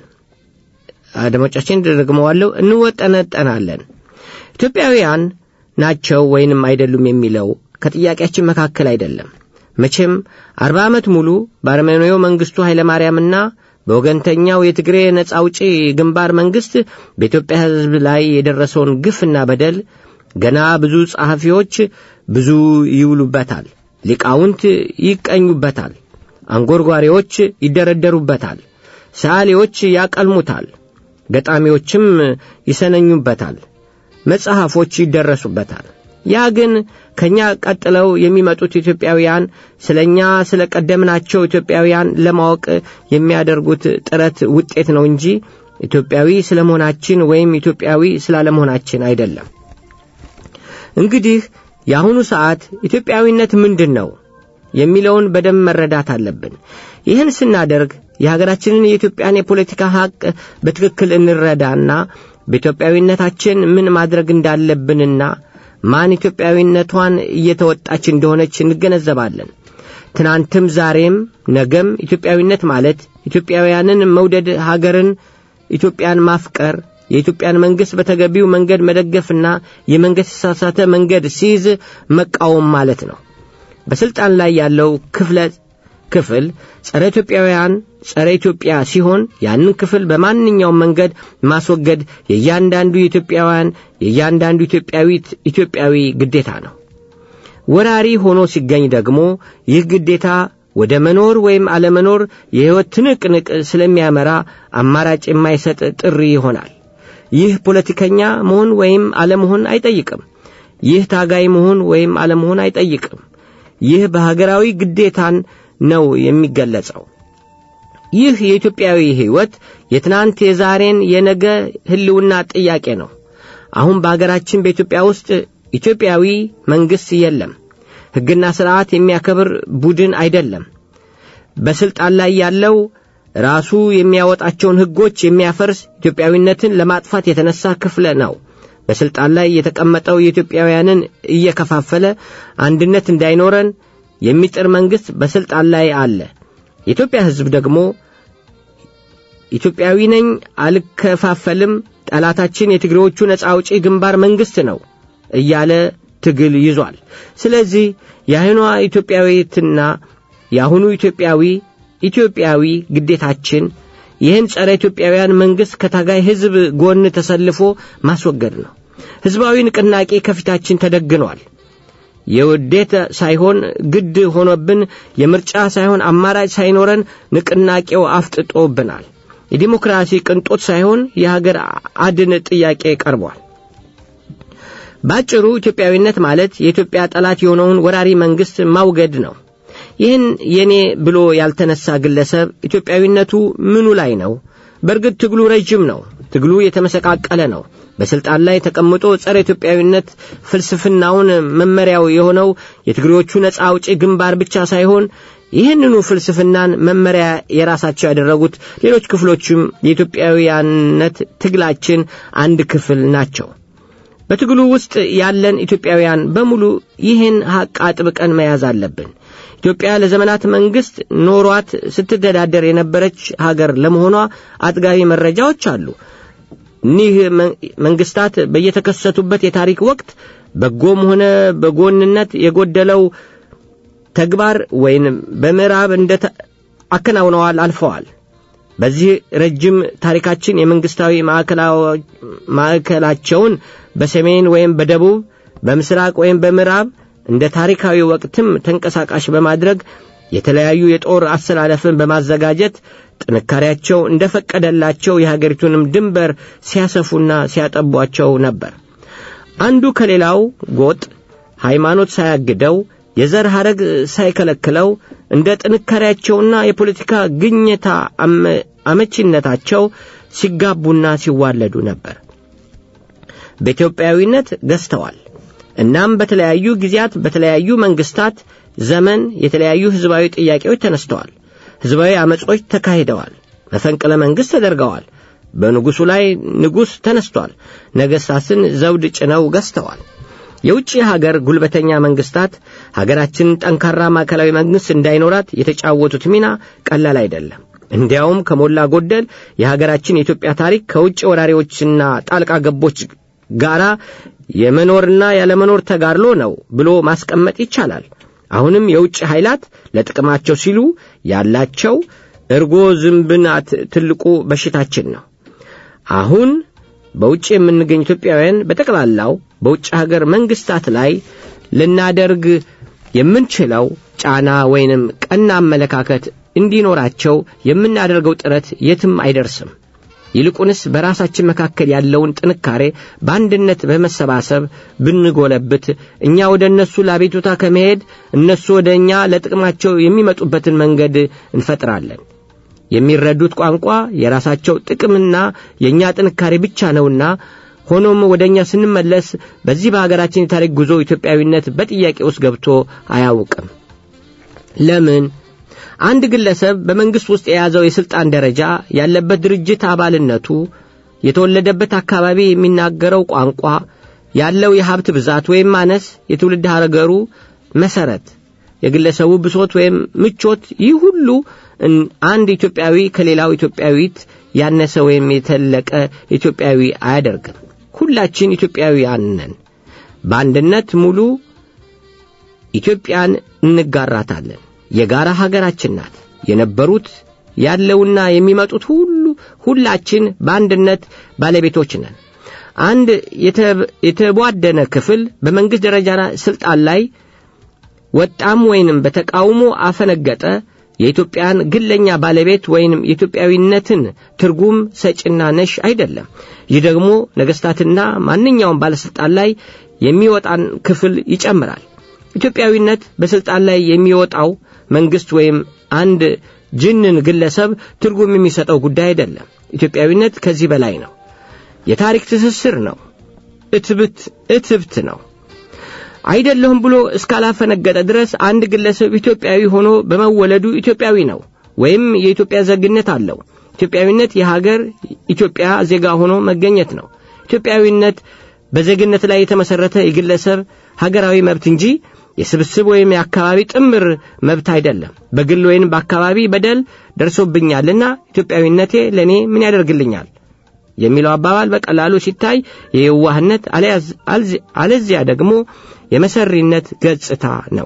አድማጮቻችን ደግመዋለሁ፣ እንወጠነጠናለን። ኢትዮጵያውያን ናቸው ወይንም አይደሉም የሚለው ከጥያቄያችን መካከል አይደለም። መቼም አርባ ዓመት ሙሉ በአርሜኒያው መንግሥቱ ኃይለማርያምና በወገንተኛው የትግሬ ነጻ አውጪ ግንባር መንግሥት በኢትዮጵያ ሕዝብ ላይ የደረሰውን ግፍና በደል ገና ብዙ ጸሐፊዎች ብዙ ይውሉበታል፣ ሊቃውንት ይቀኙበታል፣ አንጎርጓሪዎች ይደረደሩበታል፣ ሰዓሊዎች ያቀልሙታል፣ ገጣሚዎችም ይሰነኙበታል፣ መጽሐፎች ይደረሱበታል። ያ ግን ከእኛ ቀጥለው የሚመጡት ኢትዮጵያውያን ስለ እኛ ስለ ቀደምናቸው ኢትዮጵያውያን ለማወቅ የሚያደርጉት ጥረት ውጤት ነው እንጂ ኢትዮጵያዊ ስለ መሆናችን ወይም ኢትዮጵያዊ ስላለመሆናችን አይደለም። እንግዲህ የአሁኑ ሰዓት ኢትዮጵያዊነት ምንድን ነው የሚለውን በደንብ መረዳት አለብን። ይህን ስናደርግ የሀገራችንን የኢትዮጵያን የፖለቲካ ሐቅ በትክክል እንረዳና በኢትዮጵያዊነታችን ምን ማድረግ እንዳለብንና ማን ኢትዮጵያዊነቷን እየተወጣች እንደሆነች እንገነዘባለን። ትናንትም ዛሬም ነገም ኢትዮጵያዊነት ማለት ኢትዮጵያውያንን መውደድ፣ ሀገርን ኢትዮጵያን ማፍቀር፣ የኢትዮጵያን መንግሥት በተገቢው መንገድ መደገፍና የመንግሥት የተሳሳተ መንገድ ሲይዝ መቃወም ማለት ነው። በሥልጣን ላይ ያለው ክፍለ ክፍል ጸረ ኢትዮጵያውያን ጸረ ኢትዮጵያ ሲሆን ያንን ክፍል በማንኛውም መንገድ ማስወገድ የእያንዳንዱ የኢትዮጵያውያን የእያንዳንዱ ኢትዮጵያዊት ኢትዮጵያዊ ግዴታ ነው። ወራሪ ሆኖ ሲገኝ ደግሞ ይህ ግዴታ ወደ መኖር ወይም አለመኖር የሕይወት ትንቅንቅ ስለሚያመራ አማራጭ የማይሰጥ ጥሪ ይሆናል። ይህ ፖለቲከኛ መሆን ወይም አለመሆን አይጠይቅም። ይህ ታጋይ መሆን ወይም አለመሆን አይጠይቅም። ይህ በሀገራዊ ግዴታን ነው የሚገለጸው። ይህ የኢትዮጵያዊ ሕይወት የትናንት የዛሬን የነገ ሕልውና ጥያቄ ነው። አሁን በአገራችን በኢትዮጵያ ውስጥ ኢትዮጵያዊ መንግሥት የለም። ሕግና ሥርዓት የሚያከብር ቡድን አይደለም። በሥልጣን ላይ ያለው ራሱ የሚያወጣቸውን ሕጎች የሚያፈርስ ኢትዮጵያዊነትን ለማጥፋት የተነሳ ክፍለ ነው። በሥልጣን ላይ የተቀመጠው የኢትዮጵያውያንን እየከፋፈለ አንድነት እንዳይኖረን የሚጥር መንግሥት በሥልጣን ላይ አለ። የኢትዮጵያ ሕዝብ ደግሞ ኢትዮጵያዊ ነኝ፣ አልከፋፈልም፣ ጠላታችን የትግሬዎቹ ነጻ አውጪ ግንባር መንግሥት ነው እያለ ትግል ይዟል። ስለዚህ የአሁኗ ኢትዮጵያዊትና የአሁኑ ኢትዮጵያዊ ኢትዮጵያዊ ግዴታችን ይህን ጸረ ኢትዮጵያውያን መንግሥት ከታጋይ ሕዝብ ጎን ተሰልፎ ማስወገድ ነው። ሕዝባዊ ንቅናቄ ከፊታችን ተደግኗል። የውዴት ሳይሆን ግድ ሆኖብን የምርጫ ሳይሆን አማራጭ ሳይኖረን ንቅናቄው አፍጥጦብናል። የዲሞክራሲ ቅንጦት ሳይሆን የሀገር አድን ጥያቄ ቀርቧል። ባጭሩ ኢትዮጵያዊነት ማለት የኢትዮጵያ ጠላት የሆነውን ወራሪ መንግሥት ማውገድ ነው። ይህን የኔ ብሎ ያልተነሳ ግለሰብ ኢትዮጵያዊነቱ ምኑ ላይ ነው? በእርግጥ ትግሉ ረጅም ነው። ትግሉ የተመሰቃቀለ ነው። በስልጣን ላይ ተቀምጦ ጸረ ኢትዮጵያዊነት ፍልስፍናውን መመሪያው የሆነው የትግሬዎቹ ነጻ አውጪ ግንባር ብቻ ሳይሆን ይህንኑ ፍልስፍናን መመሪያ የራሳቸው ያደረጉት ሌሎች ክፍሎችም የኢትዮጵያውያንነት ትግላችን አንድ ክፍል ናቸው። በትግሉ ውስጥ ያለን ኢትዮጵያውያን በሙሉ ይህን ሐቅ አጥብቀን መያዝ አለብን። ኢትዮጵያ ለዘመናት መንግሥት ኖሯት ስትተዳደር የነበረች ሀገር ለመሆኗ አጥጋቢ መረጃዎች አሉ። እኒህ መንግሥታት በየተከሰቱበት የታሪክ ወቅት በጎም ሆነ በጎንነት የጎደለው ተግባር ወይም በምዕራብ እንደ አከናውነዋል አልፈዋል። በዚህ ረጅም ታሪካችን የመንግስታዊ ማዕከላቸውን በሰሜን ወይም በደቡብ በምስራቅ ወይም በምዕራብ እንደ ታሪካዊ ወቅትም ተንቀሳቃሽ በማድረግ የተለያዩ የጦር አሰላለፍን በማዘጋጀት ጥንካሬያቸው እንደፈቀደላቸው የሀገሪቱንም ድንበር ሲያሰፉና ሲያጠቧቸው ነበር። አንዱ ከሌላው ጎጥ ሃይማኖት ሳያግደው የዘር ሐረግ ሳይከለክለው እንደ ጥንካሬያቸውና የፖለቲካ ግኝታ አመቺነታቸው ሲጋቡና ሲዋለዱ ነበር። በኢትዮጵያዊነት ገዝተዋል። እናም በተለያዩ ጊዜያት በተለያዩ መንግስታት ዘመን የተለያዩ ህዝባዊ ጥያቄዎች ተነስተዋል። ህዝባዊ አመጾች ተካሂደዋል። መፈንቅለ መንግሥት ተደርገዋል። በንጉሡ ላይ ንጉሥ ተነስቷል። ነገሥታትን ዘውድ ጭነው ገዝተዋል። የውጭ ሀገር ጉልበተኛ መንግስታት ሀገራችንን ጠንካራ ማዕከላዊ መንግሥት እንዳይኖራት የተጫወቱት ሚና ቀላል አይደለም። እንዲያውም ከሞላ ጎደል የሀገራችን የኢትዮጵያ ታሪክ ከውጭ ወራሪዎችና ጣልቃ ገቦች ጋራ የመኖርና ያለመኖር ተጋድሎ ነው ብሎ ማስቀመጥ ይቻላል። አሁንም የውጭ ኃይላት ለጥቅማቸው ሲሉ ያላቸው እርጎ ዝንብናት ትልቁ በሽታችን ነው። አሁን በውጭ የምንገኝ ኢትዮጵያውያን በጠቅላላው በውጭ ሀገር መንግስታት ላይ ልናደርግ የምንችለው ጫና ወይንም ቀና አመለካከት እንዲኖራቸው የምናደርገው ጥረት የትም አይደርስም። ይልቁንስ በራሳችን መካከል ያለውን ጥንካሬ በአንድነት በመሰባሰብ ብንጎለብት እኛ ወደ እነሱ ለአቤቱታ ከመሄድ እነሱ ወደ እኛ ለጥቅማቸው የሚመጡበትን መንገድ እንፈጥራለን። የሚረዱት ቋንቋ የራሳቸው ጥቅምና የእኛ ጥንካሬ ብቻ ነውና ሆኖም ወደ እኛ ስንመለስ በዚህ በሀገራችን የታሪክ ጉዞ ኢትዮጵያዊነት በጥያቄ ውስጥ ገብቶ አያውቅም። ለምን? አንድ ግለሰብ በመንግሥት ውስጥ የያዘው የሥልጣን ደረጃ ያለበት ድርጅት አባልነቱ፣ የተወለደበት አካባቢ የሚናገረው ቋንቋ፣ ያለው የሀብት ብዛት ወይም ማነስ፣ የትውልድ ሀገሩ መሠረት፣ የግለሰቡ ብሶት ወይም ምቾት፣ ይህ ሁሉ አንድ ኢትዮጵያዊ ከሌላው ኢትዮጵያዊት ያነሰ ወይም የተለቀ ኢትዮጵያዊ አያደርግም። ሁላችን ኢትዮጵያውያን ነን። በአንድነት ሙሉ ኢትዮጵያን እንጋራታለን። የጋራ ሀገራችን ናት። የነበሩት ያለውና የሚመጡት ሁሉ ሁላችን በአንድነት ባለቤቶች ነን። አንድ የተቧደነ ክፍል በመንግሥት ደረጃ ሥልጣን ላይ ወጣም ወይንም በተቃውሞ አፈነገጠ የኢትዮጵያን ግለኛ ባለቤት ወይንም የኢትዮጵያዊነትን ትርጉም ሰጪና ነሽ አይደለም። ይህ ደግሞ ነገሥታትና ማንኛውም ባለሥልጣን ላይ የሚወጣን ክፍል ይጨምራል። ኢትዮጵያዊነት በሥልጣን ላይ የሚወጣው መንግሥት ወይም አንድ ጅንን ግለሰብ ትርጉም የሚሰጠው ጉዳይ አይደለም። ኢትዮጵያዊነት ከዚህ በላይ ነው። የታሪክ ትስስር ነው። እትብት እትብት ነው። አይደለሁም ብሎ እስካላፈነገጠ ድረስ አንድ ግለሰብ ኢትዮጵያዊ ሆኖ በመወለዱ ኢትዮጵያዊ ነው ወይም የኢትዮጵያ ዜግነት አለው። ኢትዮጵያዊነት የሀገር ኢትዮጵያ ዜጋ ሆኖ መገኘት ነው። ኢትዮጵያዊነት በዜግነት ላይ የተመሠረተ የግለሰብ ሀገራዊ መብት እንጂ የስብስብ ወይም የአካባቢ ጥምር መብት አይደለም። በግል ወይም በአካባቢ በደል ደርሶብኛልና ኢትዮጵያዊነቴ ለእኔ ምን ያደርግልኛል የሚለው አባባል በቀላሉ ሲታይ የየዋህነት አለዚያ ደግሞ የመሰሪነት ገጽታ ነው።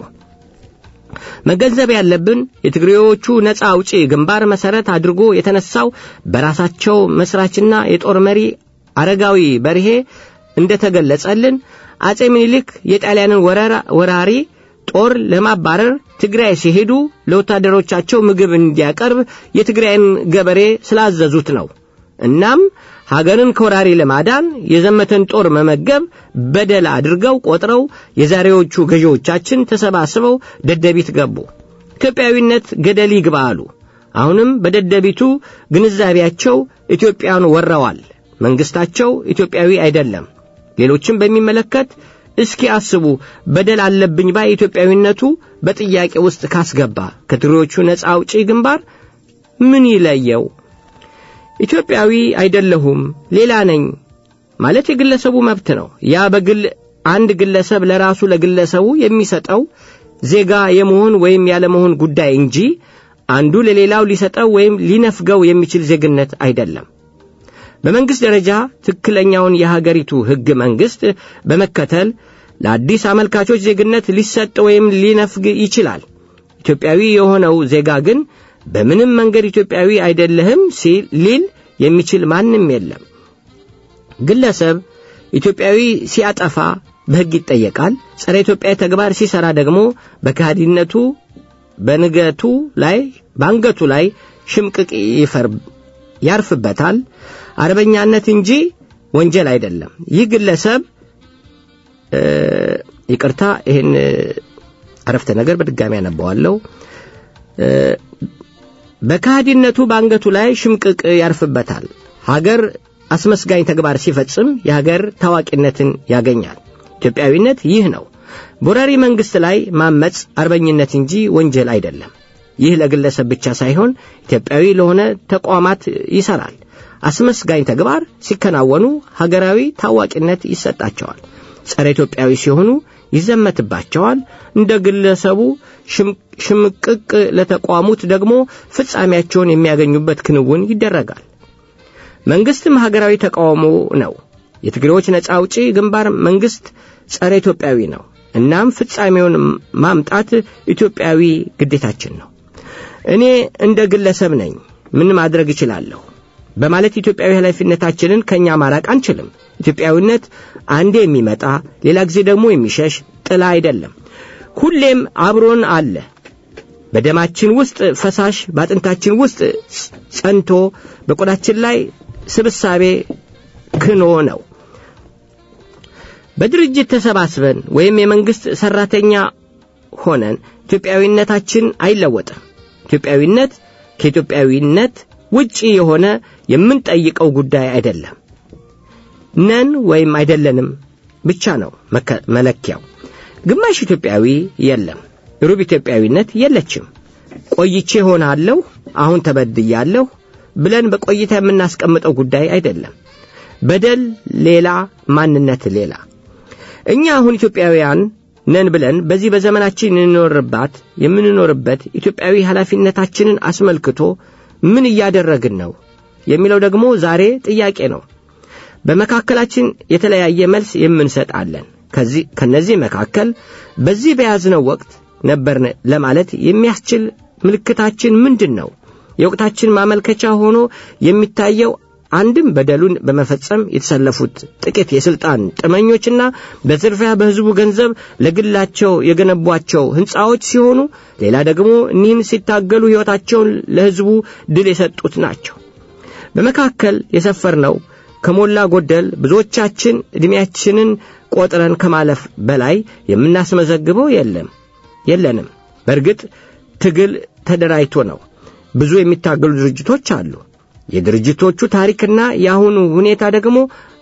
መገንዘብ ያለብን የትግሬዎቹ ነፃ አውጪ ግንባር መሠረት አድርጎ የተነሳው በራሳቸው መስራችና የጦር መሪ አረጋዊ በርሄ እንደተገለጸልን አጼ ምኒልክ የጣሊያንን ወራሪ ጦር ለማባረር ትግራይ ሲሄዱ ለወታደሮቻቸው ምግብ እንዲያቀርብ የትግራይን ገበሬ ስላዘዙት ነው። እናም ሀገርን ከወራሪ ለማዳን የዘመተን ጦር መመገብ በደል አድርገው ቆጥረው የዛሬዎቹ ገዢዎቻችን ተሰባስበው ደደቢት ገቡ። ኢትዮጵያዊነት ገደል ይግባ አሉ። አሁንም በደደቢቱ ግንዛቤያቸው ኢትዮጵያን ወረዋል። መንግስታቸው ኢትዮጵያዊ አይደለም። ሌሎችም በሚመለከት እስኪ አስቡ። በደል አለብኝ ባይ ኢትዮጵያዊነቱ በጥያቄ ውስጥ ካስገባ ከትግሬዎቹ ነፃ አውጪ ግንባር ምን ይለየው? ኢትዮጵያዊ አይደለሁም ሌላ ነኝ ማለት የግለሰቡ መብት ነው። ያ በግል አንድ ግለሰብ ለራሱ ለግለሰቡ የሚሰጠው ዜጋ የመሆን ወይም ያለመሆን ጉዳይ እንጂ አንዱ ለሌላው ሊሰጠው ወይም ሊነፍገው የሚችል ዜግነት አይደለም። በመንግሥት ደረጃ ትክክለኛውን የሀገሪቱ ሕግ መንግሥት በመከተል ለአዲስ አመልካቾች ዜግነት ሊሰጥ ወይም ሊነፍግ ይችላል። ኢትዮጵያዊ የሆነው ዜጋ ግን በምንም መንገድ ኢትዮጵያዊ አይደለህም ሲል ሊል የሚችል ማንም የለም። ግለሰብ ኢትዮጵያዊ ሲያጠፋ በሕግ ይጠየቃል። ጸረ ኢትዮጵያዊ ተግባር ሲሰራ ደግሞ በካህዲነቱ በንገቱ ላይ በአንገቱ ላይ ሽምቅቅ ይፈር ያርፍበታል። አርበኛነት እንጂ ወንጀል አይደለም። ይህ ግለሰብ ይቅርታ፣ ይህን አረፍተ ነገር በድጋሚ ያነባዋለሁ። በካህዲነቱ በአንገቱ ላይ ሽምቅቅ ያርፍበታል። ሀገር አስመስጋኝ ተግባር ሲፈጽም የሀገር ታዋቂነትን ያገኛል። ኢትዮጵያዊነት ይህ ነው። በወራሪ መንግሥት ላይ ማመፅ አርበኝነት እንጂ ወንጀል አይደለም። ይህ ለግለሰብ ብቻ ሳይሆን ኢትዮጵያዊ ለሆነ ተቋማት ይሰራል። አስመስጋኝ ተግባር ሲከናወኑ ሀገራዊ ታዋቂነት ይሰጣቸዋል። ጸረ ኢትዮጵያዊ ሲሆኑ ይዘመትባቸዋል። እንደ ግለሰቡ ሽምቅቅ ለተቋሙት ደግሞ ፍጻሜያቸውን የሚያገኙበት ክንውን ይደረጋል። መንግስትም ሀገራዊ ተቃውሞ ነው። የትግሬዎች ነጻ አውጪ ግንባር መንግስት ጸረ ኢትዮጵያዊ ነው። እናም ፍጻሜውን ማምጣት ኢትዮጵያዊ ግዴታችን ነው። እኔ እንደ ግለሰብ ነኝ፣ ምን ማድረግ እችላለሁ በማለት ኢትዮጵያዊ ኃላፊነታችንን ከእኛ ማራቅ አንችልም። ኢትዮጵያዊነት አንዴ የሚመጣ ሌላ ጊዜ ደግሞ የሚሸሽ ጥላ አይደለም። ሁሌም አብሮን አለ። በደማችን ውስጥ ፈሳሽ፣ በአጥንታችን ውስጥ ጸንቶ በቆዳችን ላይ ስብሳቤ ክኖ ነው። በድርጅት ተሰባስበን ወይም የመንግሥት ሠራተኛ ሆነን ኢትዮጵያዊነታችን አይለወጥም። ኢትዮጵያዊነት ከኢትዮጵያዊነት ውጪ የሆነ የምንጠይቀው ጉዳይ አይደለም። ነን ወይም አይደለንም ብቻ ነው መለኪያው። ግማሽ ኢትዮጵያዊ የለም፣ ሩብ ኢትዮጵያዊነት የለችም። ቆይቼ ሆናለሁ፣ አሁን ተበድያለሁ ብለን በቆይታ የምናስቀምጠው ጉዳይ አይደለም። በደል ሌላ፣ ማንነት ሌላ። እኛ አሁን ኢትዮጵያውያን ነን ብለን በዚህ በዘመናችን የምንኖርባት የምንኖርበት ኢትዮጵያዊ ኃላፊነታችንን አስመልክቶ ምን እያደረግን ነው የሚለው ደግሞ ዛሬ ጥያቄ ነው። በመካከላችን የተለያየ መልስ የምንሰጣለን። ከዚህ ከነዚህ መካከል በዚህ በያዝነው ወቅት ነበርን ለማለት የሚያስችል ምልክታችን ምንድን ነው? የወቅታችን ማመልከቻ ሆኖ የሚታየው አንድም በደሉን በመፈጸም የተሰለፉት ጥቂት የሥልጣን ጥመኞችና በዝርፊያ በሕዝቡ ገንዘብ ለግላቸው የገነቧቸው ሕንፃዎች ሲሆኑ፣ ሌላ ደግሞ እኒህን ሲታገሉ ሕይወታቸውን ለሕዝቡ ድል የሰጡት ናቸው። በመካከል የሰፈርነው ከሞላ ጎደል ብዙዎቻችን ዕድሜያችንን ቆጥረን ከማለፍ በላይ የምናስመዘግበው የለም የለንም። በእርግጥ ትግል ተደራጅቶ ነው። ብዙ የሚታገሉ ድርጅቶች አሉ። የድርጅቶቹ ታሪክና የአሁኑ ሁኔታ ደግሞ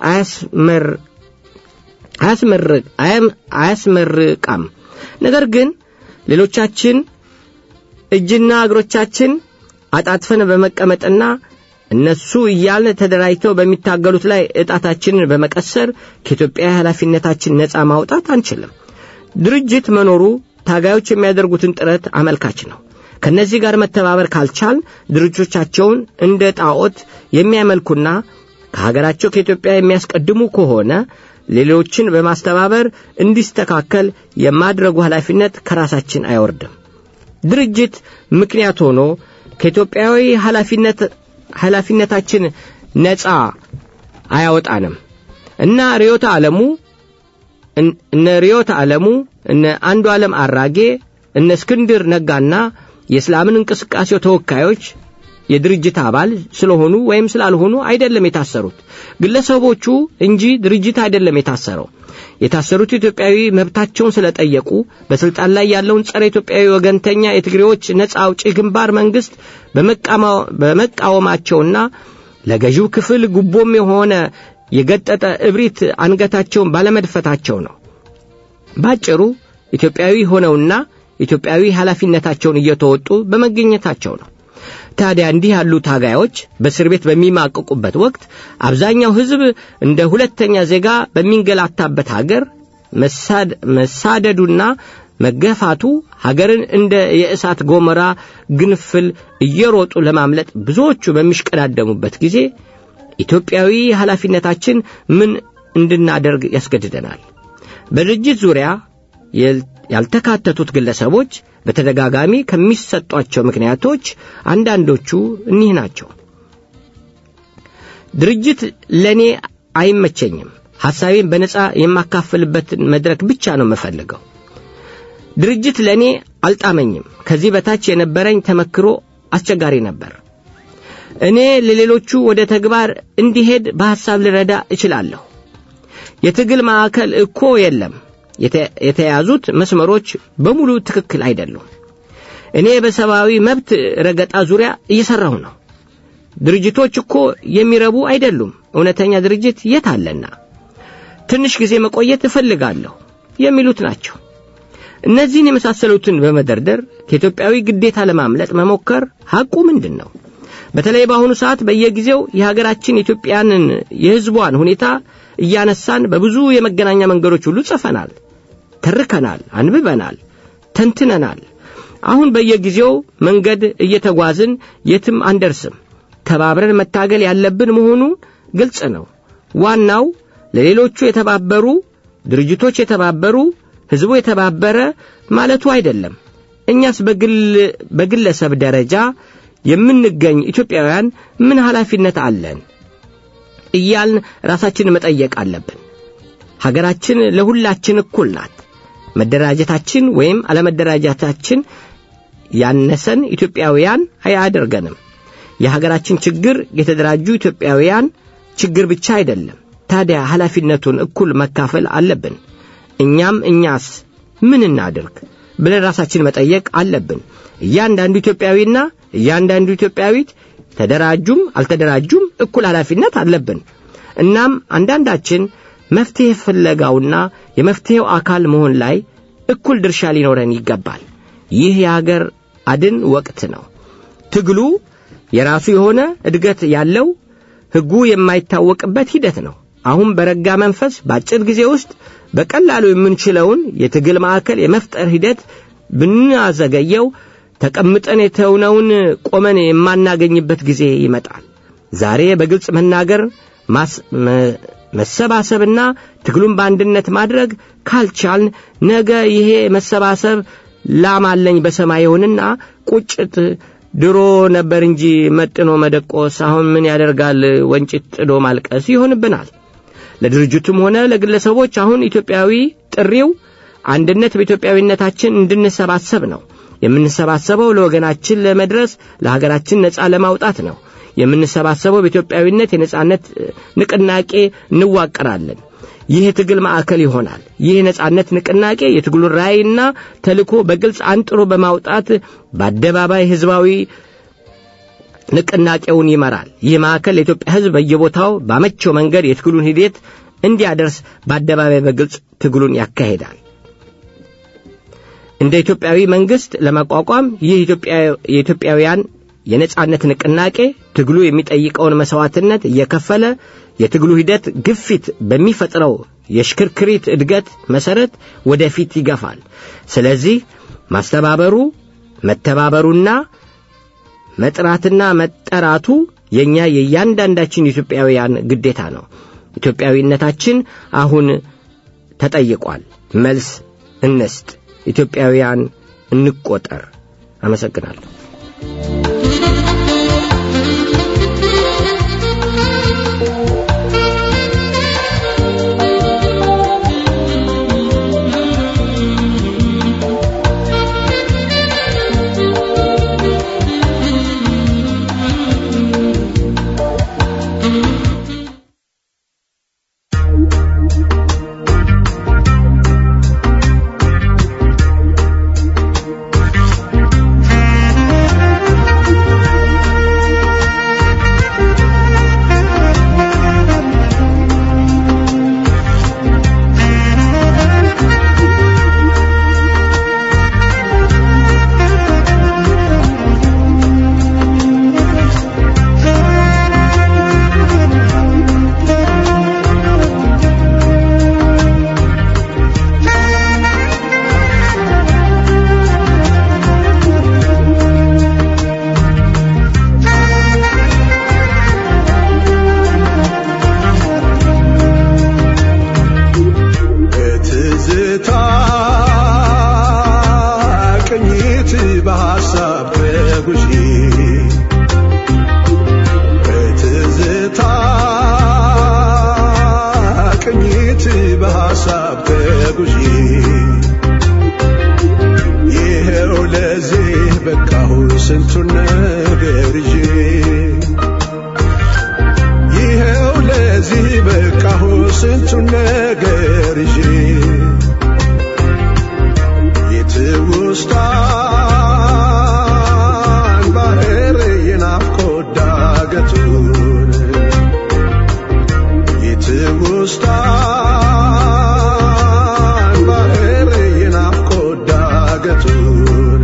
አያስመርቃም። ነገር ግን ሌሎቻችን እጅና እግሮቻችን አጣጥፈን በመቀመጥና እነሱ እያልን ተደራጅተው በሚታገሉት ላይ ዕጣታችንን በመቀሰር ከኢትዮጵያ ኃላፊነታችን ነፃ ማውጣት አንችልም። ድርጅት መኖሩ ታጋዮች የሚያደርጉትን ጥረት አመልካች ነው። ከነዚህ ጋር መተባበር ካልቻል ድርጅቶቻቸውን እንደ ጣዖት የሚያመልኩና ከሀገራቸው ከኢትዮጵያ የሚያስቀድሙ ከሆነ ሌሎችን በማስተባበር እንዲስተካከል የማድረጉ ኃላፊነት ከራሳችን አይወርድም። ድርጅት ምክንያት ሆኖ ከኢትዮጵያዊ ኃላፊነት ኃላፊነታችን ነፃ አያወጣንም እና ርዮተ ዓለሙ እነ ርዮተ ዓለሙ እነ አንዱ ዓለም አራጌ እነ እስክንድር ነጋና የእስላምን እንቅስቃሴው ተወካዮች የድርጅት አባል ስለሆኑ ወይም ስላልሆኑ አይደለም የታሰሩት ግለሰቦቹ እንጂ ድርጅት አይደለም የታሰረው። የታሰሩት ኢትዮጵያዊ መብታቸውን ስለጠየቁ በስልጣን ላይ ያለውን ጸረ ኢትዮጵያዊ ወገንተኛ የትግሬዎች ነጻ አውጪ ግንባር መንግስት በመቃወማቸውና ለገዢው ክፍል ጉቦም የሆነ የገጠጠ እብሪት አንገታቸውን ባለመድፈታቸው ነው። ባጭሩ ኢትዮጵያዊ ሆነውና ኢትዮጵያዊ ኃላፊነታቸውን እየተወጡ በመገኘታቸው ነው። ታዲያ እንዲህ ያሉ ታጋዮች በእስር ቤት በሚማቅቁበት ወቅት አብዛኛው ሕዝብ እንደ ሁለተኛ ዜጋ በሚንገላታበት ሀገር መሳደዱና መገፋቱ ሀገርን እንደ የእሳት ጎመራ ግንፍል እየሮጡ ለማምለጥ ብዙዎቹ በሚሽቀዳደሙበት ጊዜ ኢትዮጵያዊ ኃላፊነታችን ምን እንድናደርግ ያስገድደናል። በድርጅት ዙሪያ ያልተካተቱት ግለሰቦች በተደጋጋሚ ከሚሰጧቸው ምክንያቶች አንዳንዶቹ እኒህ ናቸው። ድርጅት ለእኔ አይመቸኝም። ሐሳቤን በነጻ የማካፍልበትን መድረክ ብቻ ነው የምፈልገው። ድርጅት ለእኔ አልጣመኝም። ከዚህ በታች የነበረኝ ተመክሮ አስቸጋሪ ነበር። እኔ ለሌሎቹ ወደ ተግባር እንዲሄድ በሐሳብ ልረዳ እችላለሁ። የትግል ማዕከል እኮ የለም። የተያዙት መስመሮች በሙሉ ትክክል አይደሉም። እኔ በሰብአዊ መብት ረገጣ ዙሪያ እየሠራሁ ነው። ድርጅቶች እኮ የሚረቡ አይደሉም። እውነተኛ ድርጅት የት አለና? ትንሽ ጊዜ መቆየት እፈልጋለሁ የሚሉት ናቸው። እነዚህን የመሳሰሉትን በመደርደር ከኢትዮጵያዊ ግዴታ ለማምለጥ መሞከር ሐቁ ምንድን ነው? በተለይ በአሁኑ ሰዓት በየጊዜው የሀገራችን ኢትዮጵያንን የሕዝቧን ሁኔታ እያነሳን በብዙ የመገናኛ መንገዶች ሁሉ ጽፈናል፣ ተርከናል፣ አንብበናል፣ ተንትነናል። አሁን በየጊዜው መንገድ እየተጓዝን የትም አንደርስም። ተባብረን መታገል ያለብን መሆኑ ግልጽ ነው። ዋናው ለሌሎቹ የተባበሩ ድርጅቶች የተባበሩ ሕዝቡ የተባበረ ማለቱ አይደለም። እኛስ በግለሰብ ደረጃ የምንገኝ ኢትዮጵያውያን ምን ኃላፊነት አለን እያልን ራሳችንን መጠየቅ አለብን። ሀገራችን ለሁላችን እኩል ናት። መደራጀታችን ወይም አለመደራጀታችን ያነሰን ኢትዮጵያውያን አያደርገንም። የሀገራችን ችግር የተደራጁ ኢትዮጵያውያን ችግር ብቻ አይደለም። ታዲያ ኃላፊነቱን እኩል መካፈል አለብን። እኛም እኛስ ምን እናድርግ ብለን ራሳችን መጠየቅ አለብን። እያንዳንዱ ኢትዮጵያዊና እያንዳንዱ ኢትዮጵያዊት ተደራጁም አልተደራጁም እኩል ኃላፊነት አለብን። እናም አንዳንዳችን መፍትሔ ፍለጋውና የመፍትሔው አካል መሆን ላይ እኩል ድርሻ ሊኖረን ይገባል። ይህ የአገር አድን ወቅት ነው። ትግሉ የራሱ የሆነ እድገት ያለው ሕጉ የማይታወቅበት ሂደት ነው። አሁን በረጋ መንፈስ በአጭር ጊዜ ውስጥ በቀላሉ የምንችለውን የትግል ማዕከል የመፍጠር ሂደት ብናዘገየው ተቀምጠን የተውነውን ቆመን የማናገኝበት ጊዜ ይመጣል። ዛሬ በግልጽ መናገር መሰባሰብና ትግሉን በአንድነት ማድረግ ካልቻልን ነገ ይሄ መሰባሰብ ላማለኝ በሰማይ ይሆንና ቁጭት ድሮ ነበር እንጂ መጥኖ መደቆስ አሁን ምን ያደርጋል ወንጭት ጥዶ ማልቀስ ይሆንብናል። ለድርጅቱም ሆነ ለግለሰቦች አሁን ኢትዮጵያዊ ጥሪው አንድነት በኢትዮጵያዊነታችን እንድንሰባሰብ ነው። የምንሰባሰበው ለወገናችን ለመድረስ ለሀገራችን ነጻ ለማውጣት ነው። የምንሰባሰበው በኢትዮጵያዊነት የነጻነት ንቅናቄ እንዋቀራለን። ይህ የትግል ማዕከል ይሆናል። ይህ የነጻነት ንቅናቄ የትግሉን ራዕይና ተልእኮ በግልጽ አንጥሮ በማውጣት በአደባባይ ሕዝባዊ ንቅናቄውን ይመራል። ይህ ማዕከል ለኢትዮጵያ ሕዝብ በየቦታው ባመቸው መንገድ የትግሉን ሂደት እንዲያደርስ በአደባባይ በግልጽ ትግሉን ያካሂዳል። እንደ ኢትዮጵያዊ መንግስት ለማቋቋም ይህ የኢትዮጵያውያን የነጻነት ንቅናቄ ትግሉ የሚጠይቀውን መሥዋዕትነት እየከፈለ የትግሉ ሂደት ግፊት በሚፈጥረው የሽክርክሪት እድገት መሠረት ወደፊት ይገፋል። ስለዚህ ማስተባበሩ፣ መተባበሩና መጥራትና መጠራቱ የእኛ የእያንዳንዳችን ኢትዮጵያውያን ግዴታ ነው። ኢትዮጵያዊነታችን አሁን ተጠይቋል። መልስ እንስጥ። ኢትዮጵያውያን እንቆጠር። አመሰግናለሁ። Thank በሐሳብ ተጉዤ ይኸው ለዚህ በቃሁ ስንቱን ነገር ይዤ ይኸው ለዚህ በቃሁ ስንቱን ነገር ይዤ የትውስታን ባህር የናፍቆት ዳገቱን የትውስታን ባህር የናፍቆት ዳገቱን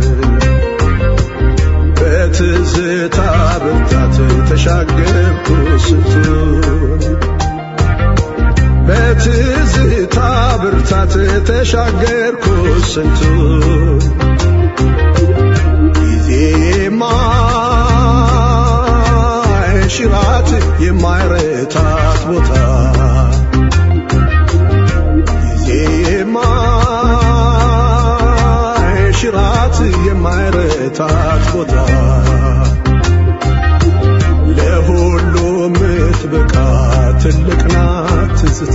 በትዝታ ብርታት ተሻገርኩ ስንቱን በትዝታ ብርታት ተሻገርኩ ስንቱን ጊዜ የማይሽራት የማይረታት ቦታ ጊዜ የማይሽራት የማይረታት ቦታ ለሁሉ ምትበቃ ትልቅ ናት ትዝታ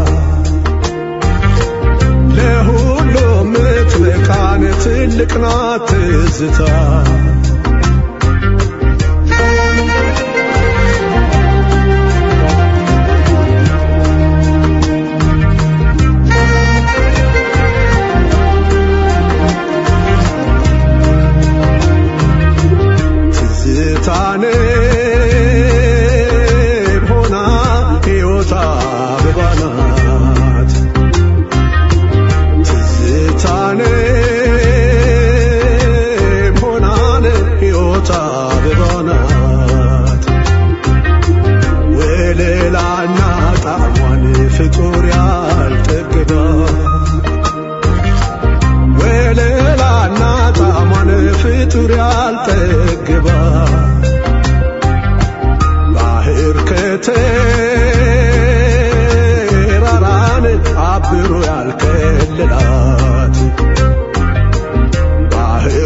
ለሁሉ ምትበቃን ትልቅ ናት ትዝታ ትዝታን ሆና ሕይወት አበባ ናት ትዝታን ሆናን ሕይወት አበባ ናት ወለላና ጣዕሟን ፍጡር ያልጠግባ ወለላና ጣዕሟን ፍጡር ያልጠግባ ባህር ከተራራን አብሮ ያልከለላት ባህር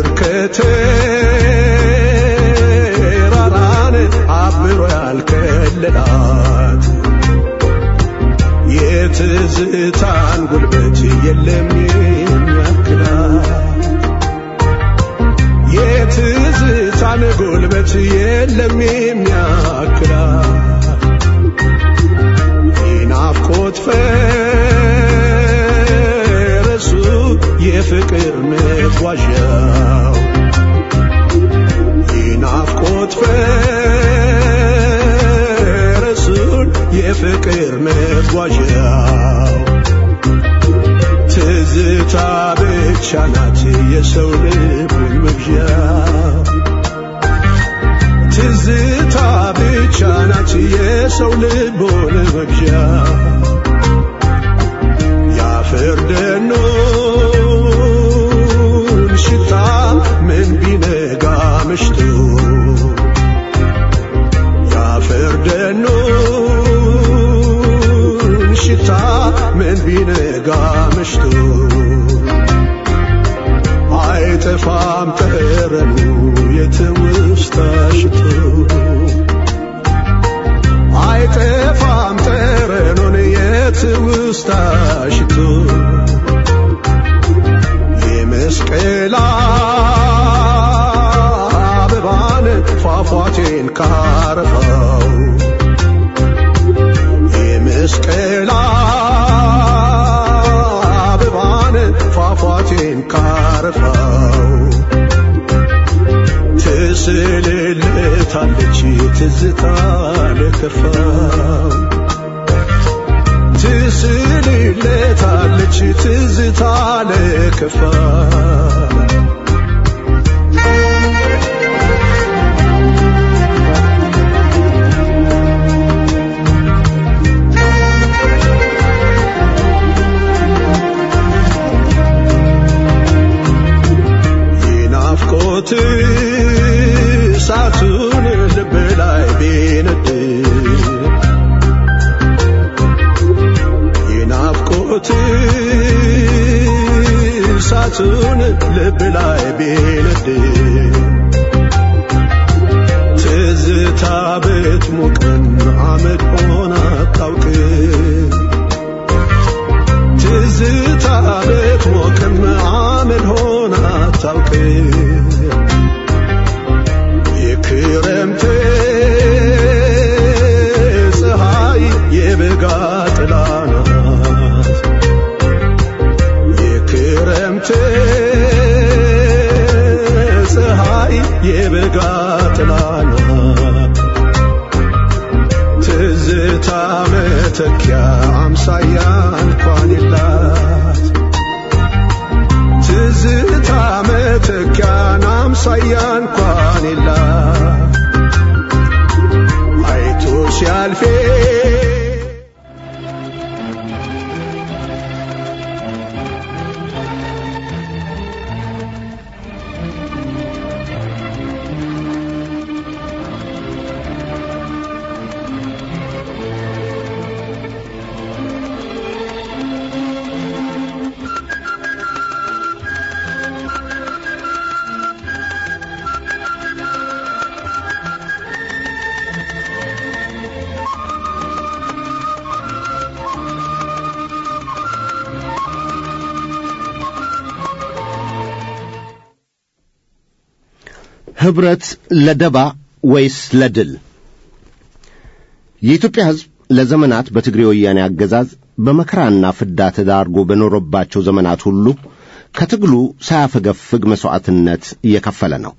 ከተራራን አብሮ ያልከለላት የትዝታን ጉልበት የለም የሚያክላት የትዝታን ጉልበት የለም የሚያክላት የናፍቆት ፈረሱ የፍቅር መጓዣው የናፍቆት ፈረሱን የፍቅር መጓዣው ትዝታ ብቻ ናት የሰው ልቡን መግዣ ትዝታ ብቻ ናት የሰው ልቡን መግዣ የአፈር ደኑን ሽታ ምን ቢነጋ መሽቶ የአፈር ደኑን ሽታ ምን ቢነጋ መሽቶ አይጠፋም ጠረኑ የትውስታ ሽቶ አይጠፋም ጠረኑን የትውስታ ሽቶ የመስቀል አበባን ፏፏቴን ካረፋው የመስቀል አበባን ፏፏቴን ካረፋው ትስልልታለች ትዝታ ለከፋው ትስልልታለች ትዝታ ለከፋው የናፍቆት እሳቱን ልብ ላይ ቢነድ የናፍቆት እሳቱን ልብ ላይ ቢነድ ትዝታ ብትሞቀን አመድ ሆና አታውቅ ፍቅር የክረምት ፀሐይ የበጋ ጥላ ናት የክረምት ፀሐይ የበጋ ጥላ ናት ትዝታ መተኪያ አምሳያ እንኳን የላት ትዝታ መተኪያን አምሳያ እንኳን የላት አይቶ ሲያልፌ ኅብረት ለደባ ወይስ ለድል? የኢትዮጵያ ሕዝብ ለዘመናት በትግሬ ወያኔ አገዛዝ በመከራና ፍዳ ተዳርጎ በኖረባቸው ዘመናት ሁሉ ከትግሉ ሳያፈገፍግ መሥዋዕትነት እየከፈለ ነው።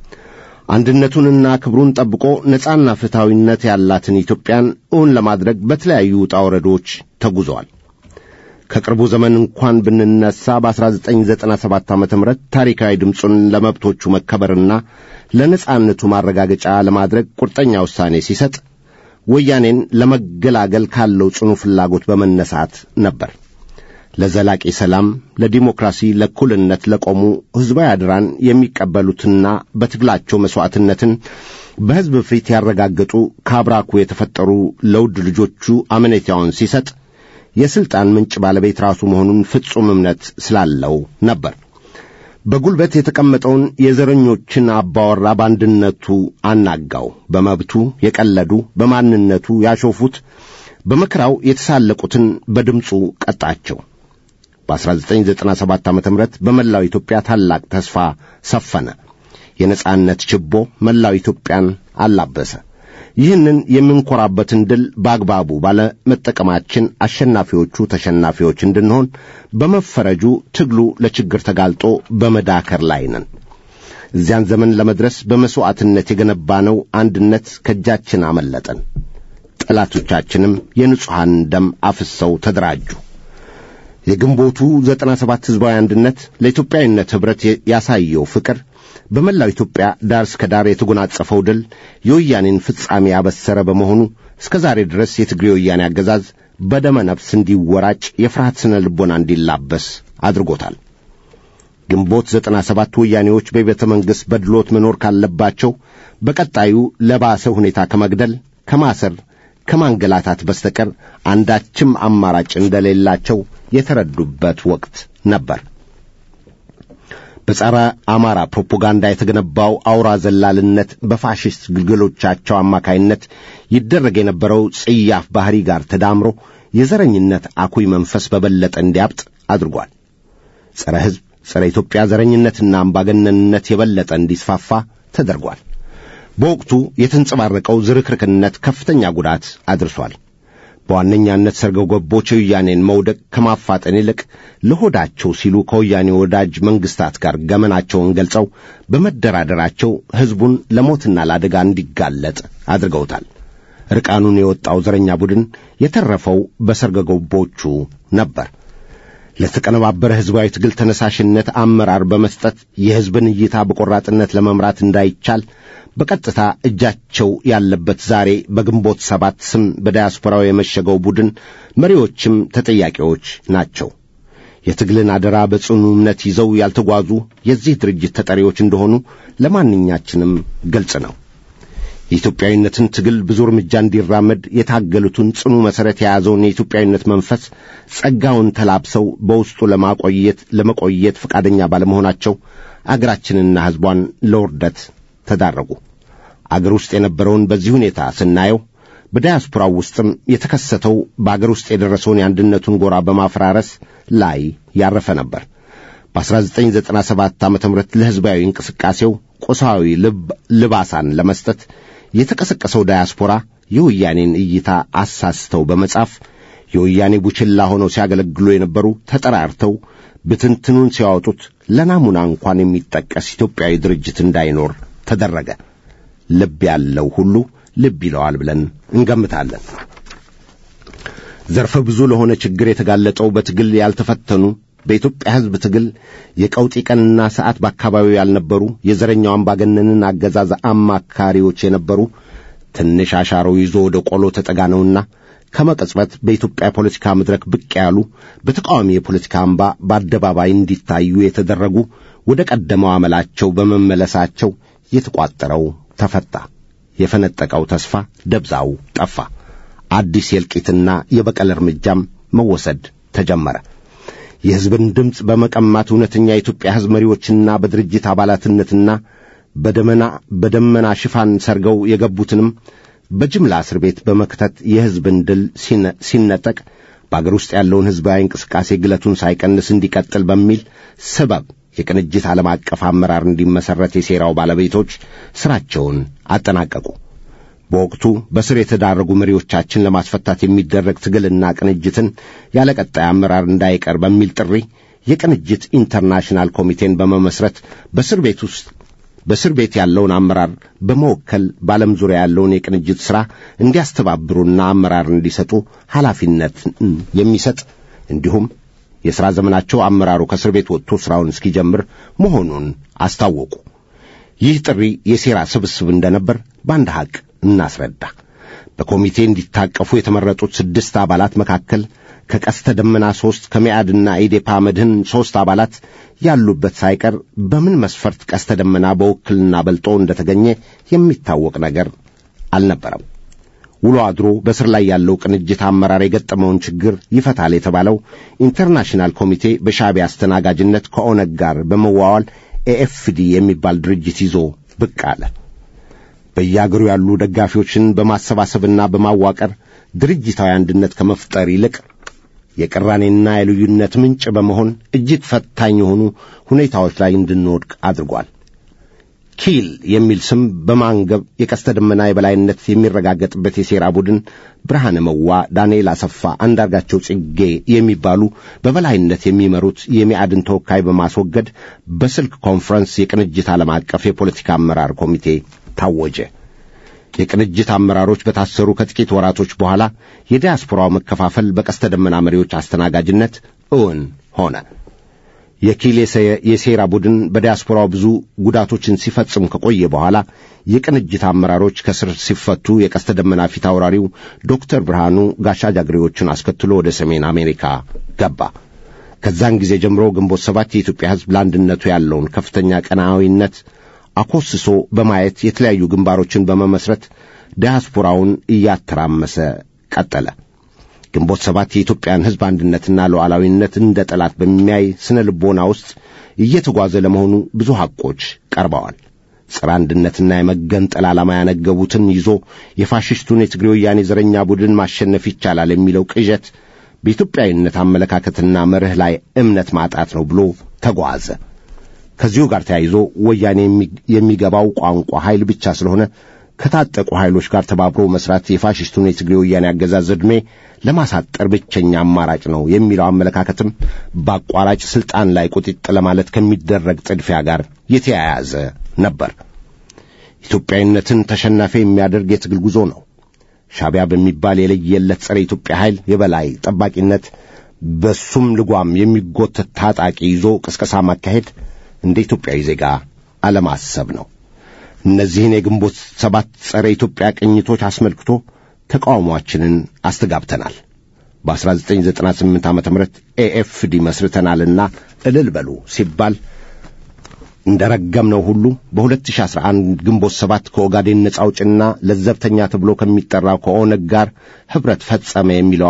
አንድነቱንና ክብሩን ጠብቆ ነጻና ፍትሐዊነት ያላትን ኢትዮጵያን እውን ለማድረግ በተለያዩ ውጣ ወረዶች ተጉዘዋል። ከቅርቡ ዘመን እንኳን ብንነሳ በ1997 ዓ ም ታሪካዊ ድምፁን ለመብቶቹ መከበርና ለነጻነቱ ማረጋገጫ ለማድረግ ቁርጠኛ ውሳኔ ሲሰጥ ወያኔን ለመገላገል ካለው ጽኑ ፍላጎት በመነሳት ነበር። ለዘላቂ ሰላም፣ ለዲሞክራሲ፣ ለእኩልነት ለቆሙ ሕዝባዊ አድራን የሚቀበሉትና በትግላቸው መሥዋዕትነትን በሕዝብ ፊት ያረጋገጡ ከአብራኩ የተፈጠሩ ለውድ ልጆቹ አመኔታውን ሲሰጥ የሥልጣን ምንጭ ባለቤት ራሱ መሆኑን ፍጹም እምነት ስላለው ነበር። በጉልበት የተቀመጠውን የዘረኞችን አባወራ በአንድነቱ አናጋው። በመብቱ የቀለዱ፣ በማንነቱ ያሾፉት፣ በመከራው የተሳለቁትን በድምፁ ቀጣቸው። በ1997 ዓ ም በመላው ኢትዮጵያ ታላቅ ተስፋ ሰፈነ። የነጻነት ችቦ መላው ኢትዮጵያን አላበሰ። ይህንን የምንኮራበትን ድል በአግባቡ ባለመጠቀማችን አሸናፊዎቹ ተሸናፊዎች እንድንሆን በመፈረጁ ትግሉ ለችግር ተጋልጦ በመዳከር ላይ ነን። እዚያን ዘመን ለመድረስ በመሥዋዕትነት የገነባነው አንድነት ከእጃችን አመለጠን። ጠላቶቻችንም የንጹሐን ደም አፍሰው ተደራጁ። የግንቦቱ ዘጠና ሰባት ሕዝባዊ አንድነት ለኢትዮጵያዊነት ኅብረት ያሳየው ፍቅር በመላው ኢትዮጵያ ዳር እስከ ዳር የተጎናጸፈው ድል የወያኔን ፍጻሜ ያበሰረ በመሆኑ እስከ ዛሬ ድረስ የትግሬ ወያኔ አገዛዝ በደመ ነፍስ እንዲወራጭ የፍርሃት ስነ ልቦና እንዲላበስ አድርጎታል። ግንቦት ዘጠና ሰባት ወያኔዎች በቤተ መንግሥት በድሎት መኖር ካለባቸው በቀጣዩ ለባሰ ሁኔታ ከመግደል፣ ከማሰር፣ ከማንገላታት በስተቀር አንዳችም አማራጭ እንደሌላቸው የተረዱበት ወቅት ነበር። በጸረ አማራ ፕሮፓጋንዳ የተገነባው አውራ ዘላልነት በፋሽስት ግልገሎቻቸው አማካይነት ይደረግ የነበረው ጽያፍ ባሕሪ ጋር ተዳምሮ የዘረኝነት አኩይ መንፈስ በበለጠ እንዲያብጥ አድርጓል። ጸረ ሕዝብ፣ ጸረ ኢትዮጵያ ዘረኝነትና አምባገነንነት የበለጠ እንዲስፋፋ ተደርጓል። በወቅቱ የተንጸባረቀው ዝርክርክነት ከፍተኛ ጉዳት አድርሷል። በዋነኛነት ሰርገው ገቦች የወያኔን መውደቅ ከማፋጠን ይልቅ ለሆዳቸው ሲሉ ከወያኔ ወዳጅ መንግሥታት ጋር ገመናቸውን ገልጸው በመደራደራቸው ሕዝቡን ለሞትና ለአደጋ እንዲጋለጥ አድርገውታል። ርቃኑን የወጣው ዘረኛ ቡድን የተረፈው በሰርገ ገቦቹ ነበር። ለተቀነባበረ ሕዝባዊ ትግል ተነሳሽነት አመራር በመስጠት የሕዝብን እይታ በቆራጥነት ለመምራት እንዳይቻል በቀጥታ እጃቸው ያለበት ዛሬ በግንቦት ሰባት ስም በዳያስፖራው የመሸገው ቡድን መሪዎችም ተጠያቂዎች ናቸው። የትግልን አደራ በጽኑ እምነት ይዘው ያልተጓዙ የዚህ ድርጅት ተጠሪዎች እንደሆኑ ለማንኛችንም ግልጽ ነው። የኢትዮጵያዊነትን ትግል ብዙ እርምጃ እንዲራመድ የታገሉትን ጽኑ መሠረት የያዘውን የኢትዮጵያዊነት መንፈስ ጸጋውን ተላብሰው በውስጡ ለማቆየት ለመቆየት ፈቃደኛ ባለመሆናቸው አገራችንና ሕዝቧን ለውርደት ተዳረጉ። አገር ውስጥ የነበረውን በዚህ ሁኔታ ስናየው በዳያስፖራው ውስጥም የተከሰተው በአገር ውስጥ የደረሰውን የአንድነቱን ጎራ በማፈራረስ ላይ ያረፈ ነበር። በ1997 ዓ ም ለሕዝባዊ እንቅስቃሴው ቁሳዊ ልባሳን ለመስጠት የተቀሰቀሰው ዳያስፖራ የወያኔን እይታ አሳስተው በመጻፍ የወያኔ ቡችላ ሆነው ሲያገለግሉ የነበሩ ተጠራርተው ብትንትኑን ሲያወጡት ለናሙና እንኳን የሚጠቀስ ኢትዮጵያዊ ድርጅት እንዳይኖር ተደረገ። ልብ ያለው ሁሉ ልብ ይለዋል ብለን እንገምታለን። ዘርፈ ብዙ ለሆነ ችግር የተጋለጠው በትግል ያልተፈተኑ በኢትዮጵያ ሕዝብ ትግል የቀውጢ ቀንና ሰዓት በአካባቢው ያልነበሩ የዘረኛው አምባገነንን አገዛዝ አማካሪዎች የነበሩ ትንሽ አሻሮ ይዞ ወደ ቆሎ ተጠጋነውና ከመቀጽበት በኢትዮጵያ ፖለቲካ መድረክ ብቅ ያሉ በተቃዋሚ የፖለቲካ አምባ በአደባባይ እንዲታዩ የተደረጉ ወደ ቀደመው አመላቸው በመመለሳቸው የተቋጠረው ተፈታ። የፈነጠቀው ተስፋ ደብዛው ጠፋ። አዲስ የእልቂትና የበቀል እርምጃም መወሰድ ተጀመረ። የሕዝብን ድምፅ በመቀማት እውነተኛ የኢትዮጵያ ሕዝብ መሪዎችና በድርጅት አባላትነትና በደመና በደመና ሽፋን ሰርገው የገቡትንም በጅምላ እስር ቤት በመክተት የሕዝብን ድል ሲነጠቅ በአገር ውስጥ ያለውን ሕዝባዊ እንቅስቃሴ ግለቱን ሳይቀንስ እንዲቀጥል በሚል ሰበብ የቅንጅት ዓለም አቀፍ አመራር እንዲመሠረት የሴራው ባለቤቶች ሥራቸውን አጠናቀቁ። በወቅቱ በስር የተዳረጉ መሪዎቻችን ለማስፈታት የሚደረግ ትግልና ቅንጅትን ያለ ቀጣይ አመራር እንዳይቀር በሚል ጥሪ የቅንጅት ኢንተርናሽናል ኮሚቴን በመመስረት በእስር ቤት ውስጥ በእስር ቤት ያለውን አመራር በመወከል በዓለም ዙሪያ ያለውን የቅንጅት ሥራ እንዲያስተባብሩና አመራር እንዲሰጡ ኃላፊነት የሚሰጥ እንዲሁም የሥራ ዘመናቸው አመራሩ ከእስር ቤት ወጥቶ ሥራውን እስኪጀምር መሆኑን አስታወቁ። ይህ ጥሪ የሴራ ስብስብ እንደነበር በአንድ ሐቅ እናስረዳ። በኮሚቴ እንዲታቀፉ የተመረጡት ስድስት አባላት መካከል ከቀስተ ደመና ሦስት ከሚያድና ኢዴፓ መድህን ሦስት አባላት ያሉበት ሳይቀር በምን መስፈርት ቀስተ ደመና በውክልና በልጦ እንደተገኘ የሚታወቅ ነገር አልነበረም። ውሎ አድሮ በስር ላይ ያለው ቅንጅት አመራር የገጠመውን ችግር ይፈታል የተባለው ኢንተርናሽናል ኮሚቴ በሻዕቢያ አስተናጋጅነት ከኦነግ ጋር በመዋዋል ኤኤፍዲ የሚባል ድርጅት ይዞ ብቅ አለ። በየአገሩ ያሉ ደጋፊዎችን በማሰባሰብና በማዋቀር ድርጅታዊ አንድነት ከመፍጠር ይልቅ የቅራኔና የልዩነት ምንጭ በመሆን እጅግ ፈታኝ የሆኑ ሁኔታዎች ላይ እንድንወድቅ አድርጓል። ኪል የሚል ስም በማንገብ የቀስተ ደመና የበላይነት የሚረጋገጥበት የሴራ ቡድን ብርሃነ መዋ፣ ዳንኤል አሰፋ፣ አንዳርጋቸው ጽጌ የሚባሉ በበላይነት የሚመሩት የሚያድን ተወካይ በማስወገድ በስልክ ኮንፈረንስ የቅንጅት ዓለም አቀፍ የፖለቲካ አመራር ኮሚቴ ታወጀ። የቅንጅት አመራሮች በታሰሩ ከጥቂት ወራቶች በኋላ የዲያስፖራው መከፋፈል በቀስተ ደመና መሪዎች አስተናጋጅነት እውን ሆነ። የኪል የሴራ ቡድን በዲያስፖራው ብዙ ጉዳቶችን ሲፈጽም ከቆየ በኋላ የቅንጅት አመራሮች ከስር ሲፈቱ የቀስተ ደመና ፊት አውራሪው ዶክተር ብርሃኑ ጋሻ ጃግሬዎቹን አስከትሎ ወደ ሰሜን አሜሪካ ገባ። ከዛን ጊዜ ጀምሮ ግንቦት ሰባት የኢትዮጵያ ሕዝብ ለአንድነቱ ያለውን ከፍተኛ ቀናዊነት አኮስሶ በማየት የተለያዩ ግንባሮችን በመመስረት ዲያስፖራውን እያተራመሰ ቀጠለ። ግንቦት ሰባት የኢትዮጵያን ሕዝብ አንድነትና ሉዓላዊነት እንደ ጠላት በሚያይ ስነ ልቦና ውስጥ እየተጓዘ ለመሆኑ ብዙ ሐቆች ቀርበዋል። ጸረ አንድነትና የመገንጠል ዓላማ ያነገቡትን ይዞ የፋሽስቱን የትግሬ ወያኔ ዘረኛ ቡድን ማሸነፍ ይቻላል የሚለው ቅዠት በኢትዮጵያዊነት አመለካከትና መርህ ላይ እምነት ማጣት ነው ብሎ ተጓዘ። ከዚሁ ጋር ተያይዞ ወያኔ የሚገባው ቋንቋ ኃይል ብቻ ስለሆነ ከታጠቁ ኃይሎች ጋር ተባብሮ መስራት የፋሽስቱን የትግሬ ወያኔ አገዛዝ ዕድሜ ለማሳጠር ብቸኛ አማራጭ ነው የሚለው አመለካከትም በአቋራጭ ስልጣን ላይ ቁጢጥ ለማለት ከሚደረግ ጥድፊያ ጋር የተያያዘ ነበር። ኢትዮጵያዊነትን ተሸናፊ የሚያደርግ የትግል ጉዞ ነው። ሻዕቢያ በሚባል የለየለት ጸረ ኢትዮጵያ ኃይል የበላይ ጠባቂነት በሱም ልጓም የሚጎተት ታጣቂ ይዞ ቅስቀሳ ማካሄድ እንደ ኢትዮጵያዊ ዜጋ አለማሰብ ነው። እነዚህን የግንቦት ሰባት ጸረ ኢትዮጵያ ቅኝቶች አስመልክቶ ተቃውሟችንን አስተጋብተናል። በ1998 ዓ ም ኤኤፍዲ መስርተናልና እልል በሉ ሲባል እንደ ረገምነው ሁሉ በ2011 ግንቦት ሰባት ከኦጋዴን ነጻ አውጭና ለዘብተኛ ተብሎ ከሚጠራው ከኦነግ ጋር ኅብረት ፈጸመ የሚለው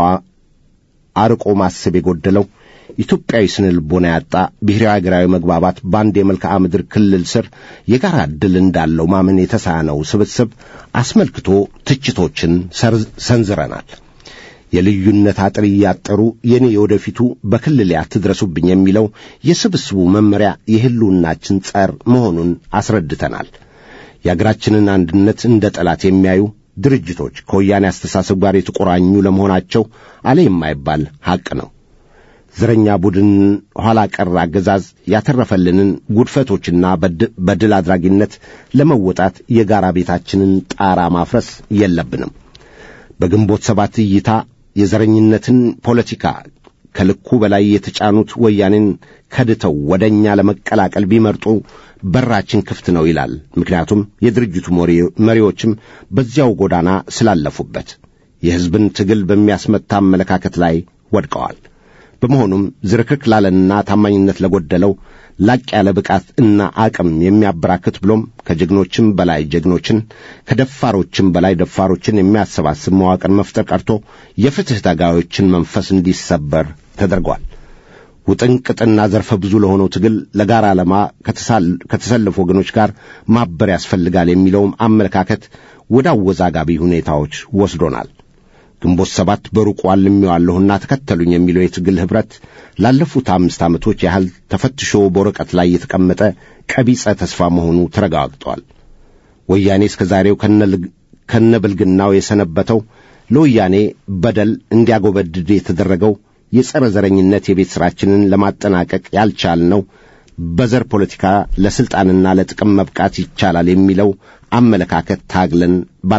አርቆ ማሰብ የጎደለው ኢትዮጵያዊ ስነ ልቦና ያጣ ብሔራዊ አገራዊ መግባባት በአንድ የመልክዓ ምድር ክልል ስር የጋራ ዕድል እንዳለው ማመን የተሳነው ስብስብ አስመልክቶ ትችቶችን ሰንዝረናል። የልዩነት አጥር እያጠሩ የኔ የወደፊቱ በክልሌ አትድረሱብኝ የሚለው የስብስቡ መመሪያ የሕልውናችን ጸር መሆኑን አስረድተናል። የአገራችንን አንድነት እንደ ጠላት የሚያዩ ድርጅቶች ከወያኔ አስተሳሰብ ጋር የተቆራኙ ለመሆናቸው አለ የማይባል ሐቅ ነው። ዘረኛ ቡድን ኋላ ቀር አገዛዝ ያተረፈልንን ጉድፈቶችና በድል አድራጊነት ለመወጣት የጋራ ቤታችንን ጣራ ማፍረስ የለብንም። በግንቦት ሰባት እይታ የዘረኝነትን ፖለቲካ ከልኩ በላይ የተጫኑት ወያኔን ከድተው ወደ እኛ ለመቀላቀል ቢመርጡ በራችን ክፍት ነው ይላል። ምክንያቱም የድርጅቱ መሪዎችም በዚያው ጎዳና ስላለፉበት የሕዝብን ትግል በሚያስመታ አመለካከት ላይ ወድቀዋል። በመሆኑም ዝርክርክ ላለንና ታማኝነት ለጎደለው ላቅ ያለ ብቃት እና አቅም የሚያበራክት ብሎም ከጀግኖችም በላይ ጀግኖችን ከደፋሮችም በላይ ደፋሮችን የሚያሰባስብ መዋቅር መፍጠር ቀርቶ የፍትሕ ታጋዮችን መንፈስ እንዲሰበር ተደርጓል። ውጥንቅጥና ዘርፈ ብዙ ለሆነው ትግል ለጋራ ዓላማ ከተሰለፉ ወገኖች ጋር ማበር ያስፈልጋል የሚለውም አመለካከት ወደ አወዛጋቢ ሁኔታዎች ወስዶናል። ግንቦት ሰባት በሩቁ አልሜዋለሁና ተከተሉኝ የሚለው የትግል ኅብረት ላለፉት አምስት ዓመቶች ያህል ተፈትሾ በወረቀት ላይ የተቀመጠ ቀቢጸ ተስፋ መሆኑ ተረጋግጧል። ወያኔ እስከ ዛሬው ከነብልግናው የሰነበተው ለወያኔ በደል እንዲያጎበድድ የተደረገው የጸረ ዘረኝነት የቤት ሥራችንን ለማጠናቀቅ ያልቻልነው በዘር ፖለቲካ ለሥልጣንና ለጥቅም መብቃት ይቻላል የሚለው አመለካከት ታግለን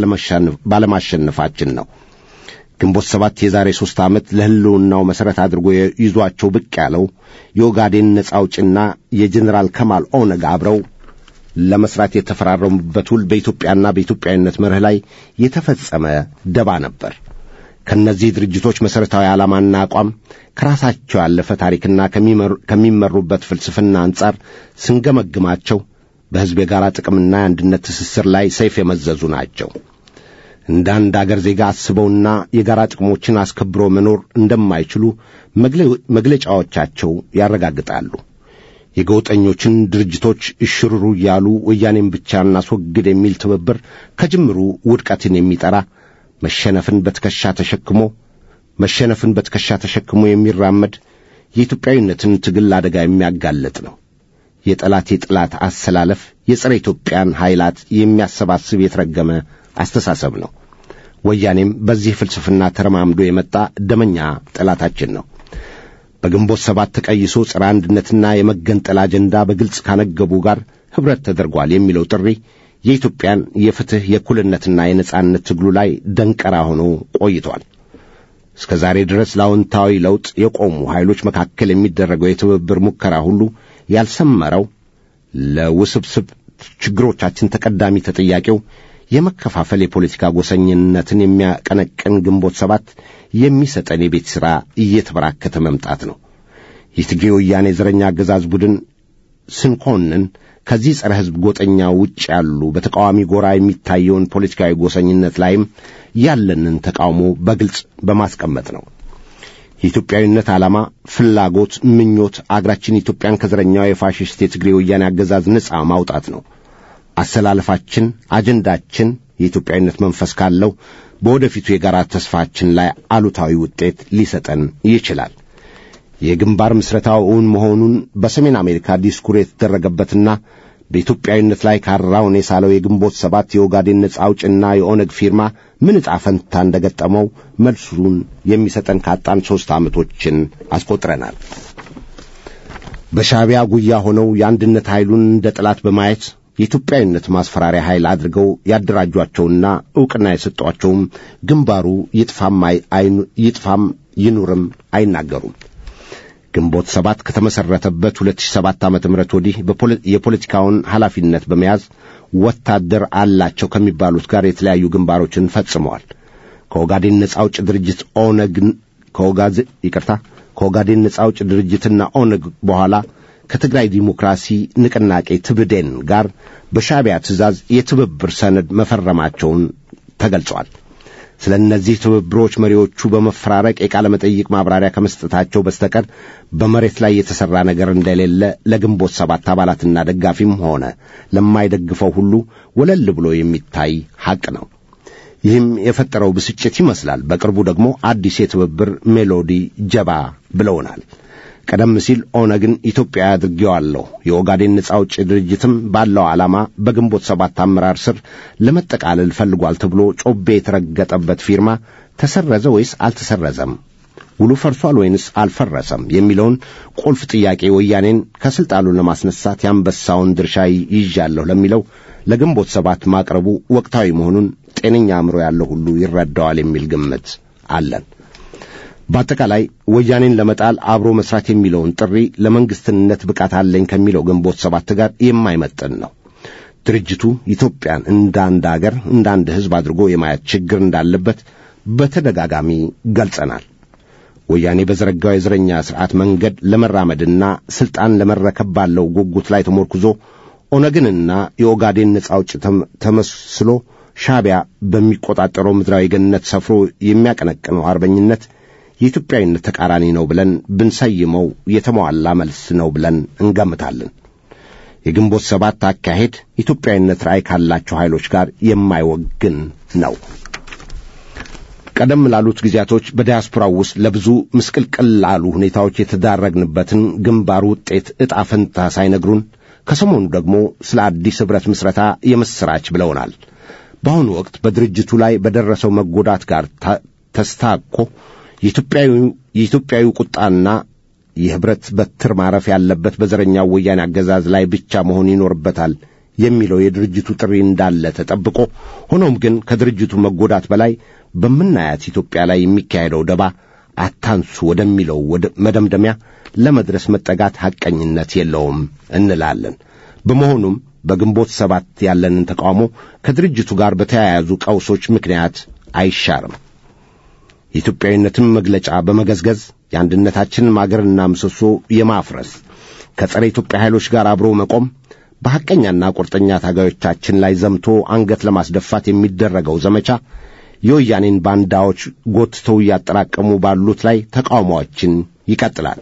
ባለማሸነፋችን ነው። ግንቦት ሰባት የዛሬ ሦስት ዓመት ለሕልውናው መሠረት አድርጎ ይዟቸው ብቅ ያለው የኦጋዴን ነጻ አውጭና የጀኔራል ከማል ኦነግ አብረው ለመሥራት የተፈራረሙበት ውል በኢትዮጵያና በኢትዮጵያዊነት መርህ ላይ የተፈጸመ ደባ ነበር። ከእነዚህ ድርጅቶች መሠረታዊ ዓላማና አቋም ከራሳቸው ያለፈ ታሪክና ከሚመሩበት ፍልስፍና አንጻር ስንገመግማቸው በሕዝብ የጋራ ጥቅምና የአንድነት ትስስር ላይ ሰይፍ የመዘዙ ናቸው። እንደ አንድ አገር ዜጋ አስበውና የጋራ ጥቅሞችን አስከብሮ መኖር እንደማይችሉ መግለጫዎቻቸው ያረጋግጣሉ። የገውጠኞችን ድርጅቶች እሽሩሩ እያሉ ወያኔን ብቻ እናስወግድ የሚል ትብብር ከጅምሩ ውድቀትን የሚጠራ መሸነፍን በትከሻ ተሸክሞ መሸነፍን በትከሻ ተሸክሞ የሚራመድ የኢትዮጵያዊነትን ትግል አደጋ የሚያጋለጥ ነው። የጠላት የጥላት አሰላለፍ የጸረ ኢትዮጵያን ኃይላት የሚያሰባስብ የተረገመ አስተሳሰብ ነው። ወያኔም በዚህ ፍልስፍና ተረማምዶ የመጣ ደመኛ ጠላታችን ነው። በግንቦት ሰባት ተቀይሶ ጸረ አንድነትና የመገንጠል አጀንዳ በግልጽ ካነገቡ ጋር ኅብረት ተደርጓል የሚለው ጥሪ የኢትዮጵያን የፍትሕ የእኩልነትና የነጻነት ትግሉ ላይ ደንቀራ ሆኖ ቆይቷል። እስከ ዛሬ ድረስ ለአዎንታዊ ለውጥ የቆሙ ኃይሎች መካከል የሚደረገው የትብብር ሙከራ ሁሉ ያልሰመረው ለውስብስብ ችግሮቻችን ተቀዳሚ ተጠያቂው የመከፋፈል የፖለቲካ ጎሰኝነትን የሚያቀነቅን ግንቦት ሰባት የሚሰጠን የቤት ሥራ እየተበራከተ መምጣት ነው። የትግሬ ወያኔ ዘረኛ አገዛዝ ቡድን ስንኮንን ከዚህ ጸረ ሕዝብ ጎጠኛ ውጭ ያሉ በተቃዋሚ ጎራ የሚታየውን ፖለቲካዊ ጎሰኝነት ላይም ያለንን ተቃውሞ በግልጽ በማስቀመጥ ነው። የኢትዮጵያዊነት ዓላማ፣ ፍላጎት፣ ምኞት አገራችን ኢትዮጵያን ከዘረኛው የፋሽስት የትግሬ ወያኔ አገዛዝ ነጻ ማውጣት ነው። አሰላለፋችን፣ አጀንዳችን የኢትዮጵያዊነት መንፈስ ካለው በወደፊቱ የጋራ ተስፋችን ላይ አሉታዊ ውጤት ሊሰጠን ይችላል። የግንባር ምስረታው እውን መሆኑን በሰሜን አሜሪካ ዲስኩር የተደረገበትና በኢትዮጵያዊነት ላይ ካራውን የሳለው የግንቦት ሰባት የኦጋዴን ነጻ አውጭና የኦነግ ፊርማ ምን ዕጣ ፈንታ እንደ ገጠመው መልሱን የሚሰጠን ካጣን ሦስት ዓመቶችን አስቆጥረናል። በሻዕቢያ ጉያ ሆነው የአንድነት ኃይሉን እንደ ጠላት በማየት የኢትዮጵያዊነት ማስፈራሪያ ኃይል አድርገው ያደራጇቸውና ዕውቅና የሰጧቸውም ግንባሩ ይጥፋም ይኑርም አይናገሩም። ግንቦት ሰባት ከተመሠረተበት 2007 ዓ.ም ወዲህ የፖለቲካውን ኃላፊነት በመያዝ ወታደር አላቸው ከሚባሉት ጋር የተለያዩ ግንባሮችን ፈጽመዋል። ከኦጋዴን ነጻ አውጭ ድርጅት ኦነግ ከኦጋዝ ይቅርታ ከኦጋዴን ነጻ አውጭ ድርጅትና ኦነግ በኋላ ከትግራይ ዲሞክራሲ ንቅናቄ ትብዴን ጋር በሻዕቢያ ትእዛዝ የትብብር ሰነድ መፈረማቸውን ተገልጿል። ስለ እነዚህ ትብብሮች መሪዎቹ በመፈራረቅ የቃለ መጠይቅ ማብራሪያ ከመስጠታቸው በስተቀር በመሬት ላይ የተሠራ ነገር እንደሌለ ለግንቦት ሰባት አባላትና ደጋፊም ሆነ ለማይደግፈው ሁሉ ወለል ብሎ የሚታይ ሐቅ ነው። ይህም የፈጠረው ብስጭት ይመስላል። በቅርቡ ደግሞ አዲስ የትብብር ሜሎዲ ጀባ ብለውናል። ቀደም ሲል ኦነግን ኢትዮጵያ አድርጌዋለሁ የኦጋዴን ነጻ አውጪ ድርጅትም ባለው ዓላማ በግንቦት ሰባት አመራር ስር ለመጠቃለል ፈልጓል ተብሎ ጮቤ የተረገጠበት ፊርማ ተሰረዘ ወይስ አልተሰረዘም? ውሉ ፈርሷል ወይንስ አልፈረሰም? የሚለውን ቁልፍ ጥያቄ ወያኔን ከስልጣኑ ለማስነሳት የአንበሳውን ድርሻ ይዣለሁ ለሚለው ለግንቦት ሰባት ማቅረቡ ወቅታዊ መሆኑን ጤነኛ አእምሮ ያለው ሁሉ ይረዳዋል የሚል ግምት አለን። በአጠቃላይ ወያኔን ለመጣል አብሮ መስራት የሚለውን ጥሪ ለመንግስትነት ብቃት አለኝ ከሚለው ግንቦት ሰባት ጋር የማይመጥን ነው። ድርጅቱ ኢትዮጵያን እንደ አንድ አገር እንደ አንድ ሕዝብ አድርጎ የማየት ችግር እንዳለበት በተደጋጋሚ ገልጸናል። ወያኔ በዘረጋው የዘረኛ ሥርዓት መንገድ ለመራመድና ሥልጣን ለመረከብ ባለው ጉጉት ላይ ተሞርኩዞ ኦነግንና የኦጋዴን ነጻ አውጪ ተመስሎ ሻዕቢያ በሚቆጣጠረው ምድራዊ ገነት ሰፍሮ የሚያቀነቅነው አርበኝነት የኢትዮጵያዊነት ተቃራኒ ነው ብለን ብንሰይመው የተሟላ መልስ ነው ብለን እንገምታለን። የግንቦት ሰባት አካሄድ ኢትዮጵያዊነት ራዕይ ካላቸው ኃይሎች ጋር የማይወግን ነው። ቀደም ላሉት ጊዜያቶች በዲያስፖራው ውስጥ ለብዙ ምስቅልቅል ላሉ ሁኔታዎች የተዳረግንበትን ግንባር ውጤት ዕጣ ፈንታ ሳይነግሩን ከሰሞኑ ደግሞ ስለ አዲስ ኅብረት ምስረታ የምሥራች ብለውናል። በአሁኑ ወቅት በድርጅቱ ላይ በደረሰው መጎዳት ጋር ተስታኮ የኢትዮጵያዊ ቁጣና የኅብረት በትር ማረፍ ያለበት በዘረኛው ወያኔ አገዛዝ ላይ ብቻ መሆን ይኖርበታል የሚለው የድርጅቱ ጥሪ እንዳለ ተጠብቆ፣ ሆኖም ግን ከድርጅቱ መጎዳት በላይ በምናያት ኢትዮጵያ ላይ የሚካሄደው ደባ አታንሱ ወደሚለው መደምደሚያ ለመድረስ መጠጋት ሐቀኝነት የለውም እንላለን። በመሆኑም በግንቦት ሰባት ያለንን ተቃውሞ ከድርጅቱ ጋር በተያያዙ ቀውሶች ምክንያት አይሻርም። የኢትዮጵያዊነትን መግለጫ በመገዝገዝ የአንድነታችንን ማገርና ምሰሶ የማፍረስ ከጸረ ኢትዮጵያ ኃይሎች ጋር አብሮ መቆም በሐቀኛና ቁርጠኛ ታጋዮቻችን ላይ ዘምቶ አንገት ለማስደፋት የሚደረገው ዘመቻ የወያኔን ባንዳዎች ጎትተው እያጠራቀሙ ባሉት ላይ ተቃውሟችን ይቀጥላል።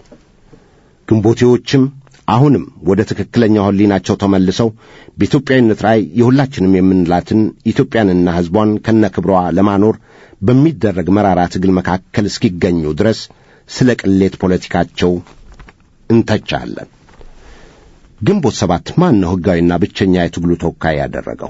ግንቦቴዎችም አሁንም ወደ ትክክለኛው ሕሊናቸው ተመልሰው በኢትዮጵያዊነት ላይ የሁላችንም የምንላትን ኢትዮጵያንና ሕዝቧን ከነክብሯ ለማኖር በሚደረግ መራራ ትግል መካከል እስኪገኙ ድረስ ስለ ቅሌት ፖለቲካቸው እንተቻለን። ግንቦት ሰባት ማን ነው ሕጋዊና ብቸኛ የትግሉ ተወካይ ያደረገው?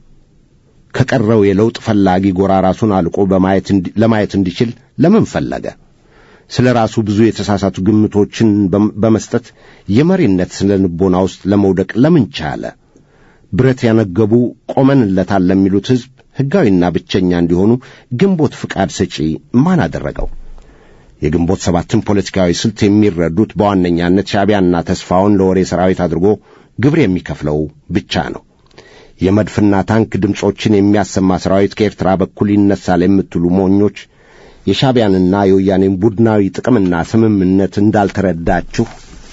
ከቀረው የለውጥ ፈላጊ ጎራ ራሱን አልቆ በማየት ለማየት እንዲችል ለምን ፈለገ? ስለ ራሱ ብዙ የተሳሳቱ ግምቶችን በመስጠት የመሪነት ስነ ልቦና ውስጥ ለመውደቅ ለምን ቻለ? ብረት ያነገቡ ቆመንለታል ለሚሉት ሕዝብ ሕጋዊና ብቸኛ እንዲሆኑ ግንቦት ፍቃድ ሰጪ ማን አደረገው? የግንቦት ሰባትን ፖለቲካዊ ስልት የሚረዱት በዋነኛነት ሻዕቢያና ተስፋውን ለወሬ ሰራዊት አድርጎ ግብር የሚከፍለው ብቻ ነው። የመድፍና ታንክ ድምፆችን የሚያሰማ ሰራዊት ከኤርትራ በኩል ይነሳል የምትሉ ሞኞች የሻዕቢያንና የወያኔን ቡድናዊ ጥቅምና ስምምነት እንዳልተረዳችሁ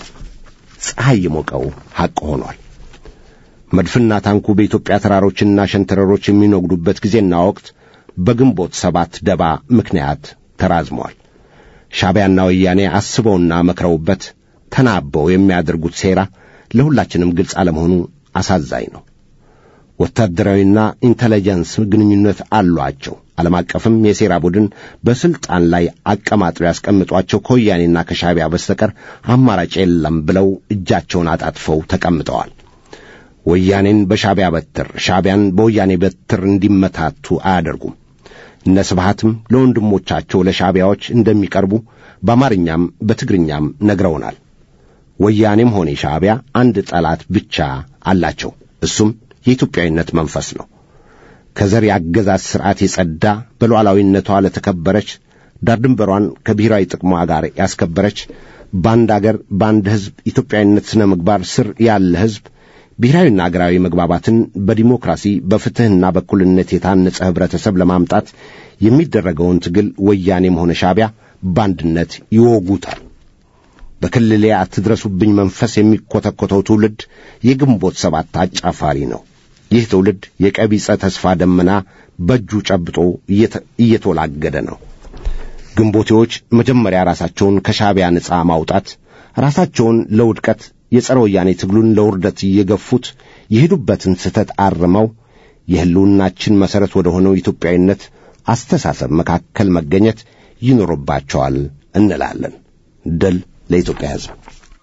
ፀሐይ የሞቀው ሐቅ ሆኗል። መድፍና ታንኩ በኢትዮጵያ ተራሮችና ሸንተረሮች የሚነጉዱበት ጊዜና ወቅት በግንቦት ሰባት ደባ ምክንያት ተራዝሟል። ሻዕቢያና ወያኔ አስበውና መክረውበት ተናበው የሚያደርጉት ሴራ ለሁላችንም ግልጽ አለመሆኑ አሳዛኝ ነው። ወታደራዊና ኢንተለጀንስ ግንኙነት አሏቸው። ዓለም አቀፍም የሴራ ቡድን በሥልጣን ላይ አቀማጥለው ያስቀምጧቸው ከወያኔና ከሻዕቢያ በስተቀር አማራጭ የለም ብለው እጃቸውን አጣጥፈው ተቀምጠዋል። ወያኔን በሻዕቢያ በትር፣ ሻዕቢያን በወያኔ በትር እንዲመታቱ አያደርጉም። እነ ስብሃትም ለወንድሞቻቸው ለሻዕቢያዎች እንደሚቀርቡ በአማርኛም በትግርኛም ነግረውናል። ወያኔም ሆነ ሻዕቢያ አንድ ጠላት ብቻ አላቸው። እሱም የኢትዮጵያዊነት መንፈስ ነው። ከዘር የአገዛዝ ሥርዓት የጸዳ በሉዓላዊነቷ ለተከበረች ዳር ድንበሯን ከብሔራዊ ጥቅሟ ጋር ያስከበረች በአንድ አገር በአንድ ሕዝብ ኢትዮጵያዊነት ሥነ ምግባር ስር ያለ ሕዝብ ብሔራዊና አገራዊ መግባባትን በዲሞክራሲ በፍትሕና በእኩልነት የታነጸ ኅብረተሰብ ለማምጣት የሚደረገውን ትግል ወያኔም ሆነ ሻዕቢያ በአንድነት ይወጉታል። በክልሌ አትድረሱብኝ መንፈስ የሚኰተኰተው ትውልድ የግንቦት ሰባት አጫፋሪ ነው። ይህ ትውልድ የቀቢጸ ተስፋ ደመና በእጁ ጨብጦ እየተወላገደ ነው። ግንቦቴዎች መጀመሪያ ራሳቸውን ከሻዕቢያ ነፃ ማውጣት፣ ራሳቸውን ለውድቀት የጸረ ወያኔ ትግሉን ለውርደት እየገፉት የሄዱበትን ስህተት አርመው የሕልውናችን መሠረት ወደ ሆነው ኢትዮጵያዊነት አስተሳሰብ መካከል መገኘት ይኖርባቸዋል እንላለን። ድል ለኢትዮጵያ ሕዝብ።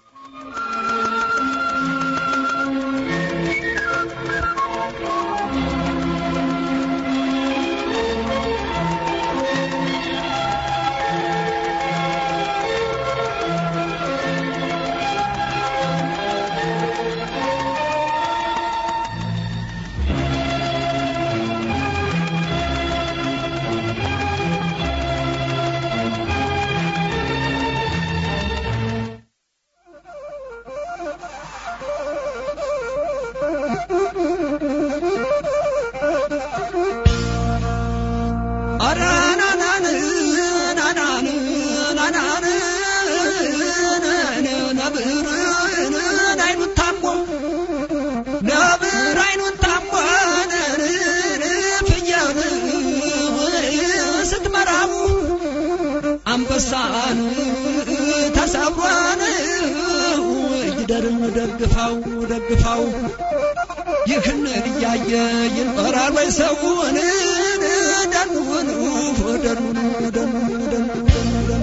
አንበሳን ተሰብሯን ይደርን ደግፋው ደግፋው ይህን እያየ ይኖራል ወይ ሰውን ደኑን ደኑን ደኑን ደኑን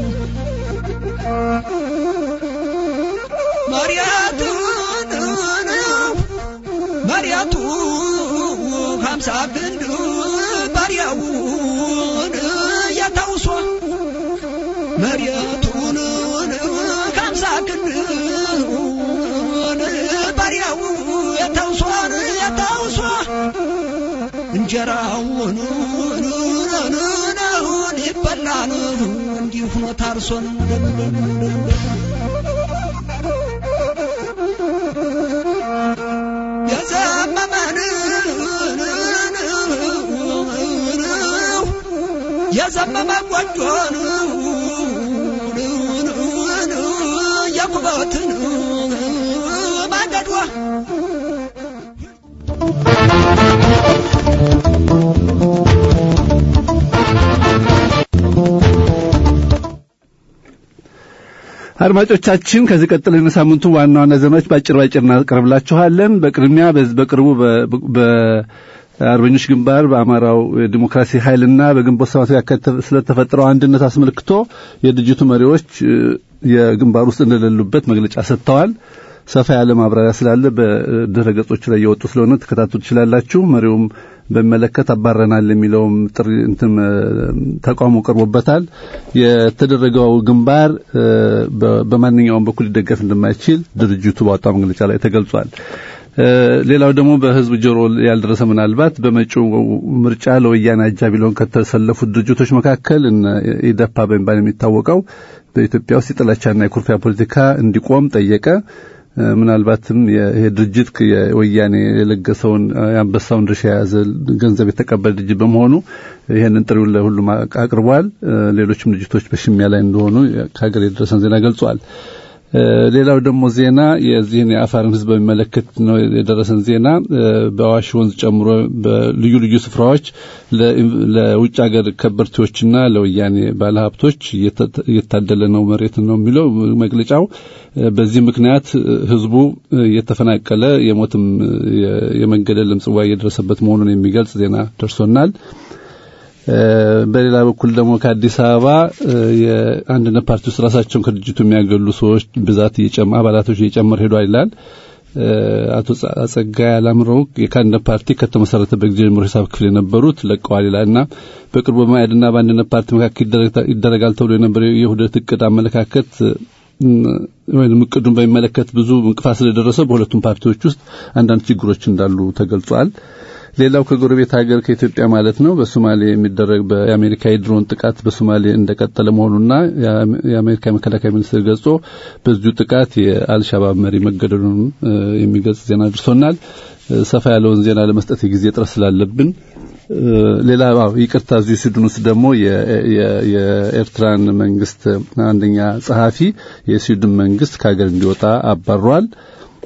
መሪያቱን መሪያቱ ሀምሳ ክንድ ባሪያውን ያታውሷ መሪያቱን ሀምሳ ክንድ ባሪያው ያታውሷን ያታውሷ እንጀራውን ይበላን እንዲሁ ሆኖ ታርሶን የዘመመን የዘመመ ጎጆን የኩበትን ማገዷ አድማጮቻችን ከዚህ ቀጥለን የሳምንቱ ዋና ዋና ዜናዎች በአጭር ባጭር እናቀርብላችኋለን። በቅድሚያ በቅርቡ በአርበኞች ግንባር በአማራው ዲሞክራሲ ኃይልና በግንቦት ሰባት ስለተፈጠረው አንድነት አስመልክቶ የድርጅቱ መሪዎች የግንባር ውስጥ እንደሌሉበት መግለጫ ሰጥተዋል። ሰፋ ያለ ማብራሪያ ስላለ በድረ ገጾቹ ላይ የወጡ ስለሆነ ተከታተሉ ትችላላችሁ። መሪውም በሚመለከት አባረናል የሚለውም ጥሪ እንትም ተቃውሞ ቀርቦበታል። የተደረገው ግንባር በማንኛውም በኩል ሊደገፍ እንደማይችል ድርጅቱ ባወጣው መግለጫ ላይ ተገልጿል። ሌላው ደግሞ በህዝብ ጆሮ ያልደረሰ ምናልባት በመጪው ምርጫ ለወያኔ አጃቢ ሊሆን ከተሰለፉት ድርጅቶች መካከል ኢደፓ በሚባል የሚታወቀው በኢትዮጵያ ውስጥ የጥላቻና የኩርፊያ ፖለቲካ እንዲቆም ጠየቀ። ምናልባትም ይሄ ድርጅት የወያኔ የለገሰውን የአንበሳውን ድርሻ የያዘ ገንዘብ የተቀበለ ድርጅት በመሆኑ ይህንን ጥሪውን ለሁሉም አቅርቧል። ሌሎችም ድርጅቶች በሽሚያ ላይ እንደሆኑ ከሀገር የደረሰን ዜና ገልጿል። ሌላው ደግሞ ዜና የዚህን የአፋርን ህዝብ በሚመለከት ነው የደረሰን ዜና። በአዋሽ ወንዝ ጨምሮ በልዩ ልዩ ስፍራዎች ለውጭ ሀገር ከበርቴዎችና ለወያኔ ባለሀብቶች እየታደለ ነው መሬት ነው የሚለው መግለጫው። በዚህ ምክንያት ህዝቡ እየተፈናቀለ የሞትም የመገደልም ጽዋ እየደረሰበት መሆኑን የሚገልጽ ዜና ደርሶናል። በሌላ በኩል ደግሞ ከአዲስ አበባ የአንድነት ፓርቲ ውስጥ ራሳቸውን ከድርጅቱ የሚያገሉ ሰዎች ብዛት እየጨመ አባላቶች እየጨመረ ሄዷል ይላል። አቶ ጸጋይ አላምረው የካንድነት ፓርቲ ከተመሰረተበት ጊዜ ጀምሮ ሂሳብ ክፍል የነበሩት ለቀዋል ይላልና በቅርቡ በመያድና በአንድነት ፓርቲ መካከል ይደረጋል ተብሎ የነበረው የውህደት እቅድ አመለካከት ወይም እቅዱን በሚመለከት ብዙ እንቅፋት ስለደረሰው በሁለቱም ፓርቲዎች ውስጥ አንዳንድ ችግሮች እንዳሉ ተገልጿል። ሌላው ከጎረቤት ሀገር ከኢትዮጵያ ማለት ነው በሶማሌ የሚደረግ የአሜሪካ የድሮን ጥቃት በሶማሌ እንደቀጠለ መሆኑና የአሜሪካ የመከላከያ ሚኒስትር ገልጾ በዚሁ ጥቃት የአልሻባብ መሪ መገደሉን የሚገልጽ ዜና ደርሶናል። ሰፋ ያለውን ዜና ለመስጠት የጊዜ ጥረት ስላለብን ሌላ ይቅርታ፣ እዚሁ ስዊድን ውስጥ ደግሞ የኤርትራን መንግስት አንደኛ ጸሐፊ የስዊድን መንግስት ከሀገር እንዲወጣ አባሯል።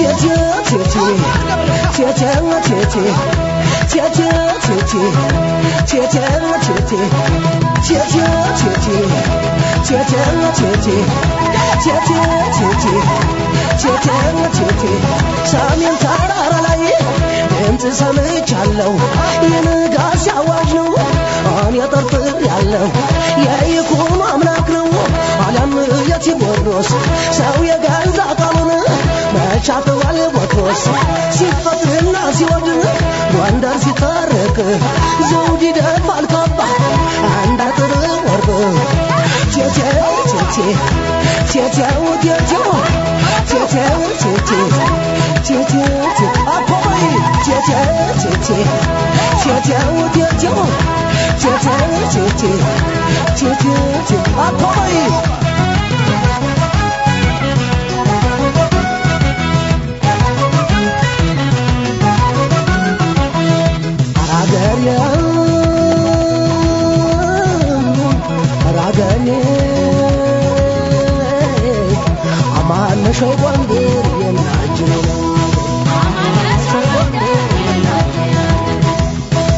ሰሜን ተራራ ላይ ድምፅ ሰምቻለሁ የንጋት ሲያዋጅ ነው እኔ ጠርጥር ያለው የይኩኖ አምላክ ነው አለም የቴዎድሮስ ሰው የገዛ ቃሉን መቻተዋል ቦትሮስ ሲፈጥርና ሲወድን ጎንደር ሲታረቅ ዘውድ ይደፋል ካባ አንድ አጥር ወርቅ ቴቴው ቴቴ ቴቴው ቴቴው ቴቴው ቴቴ ቴቴው ቴቴ አኮይ ቴቴው ቴቴ ቴቴው ቴቴው ቴቴው ቴቴ ቴቴው ቴቴ አኮይ አራገሬ አራገሬ አማነሸው ጎንደር የናጅን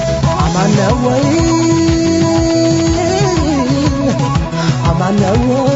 አማነው ወይ አማነው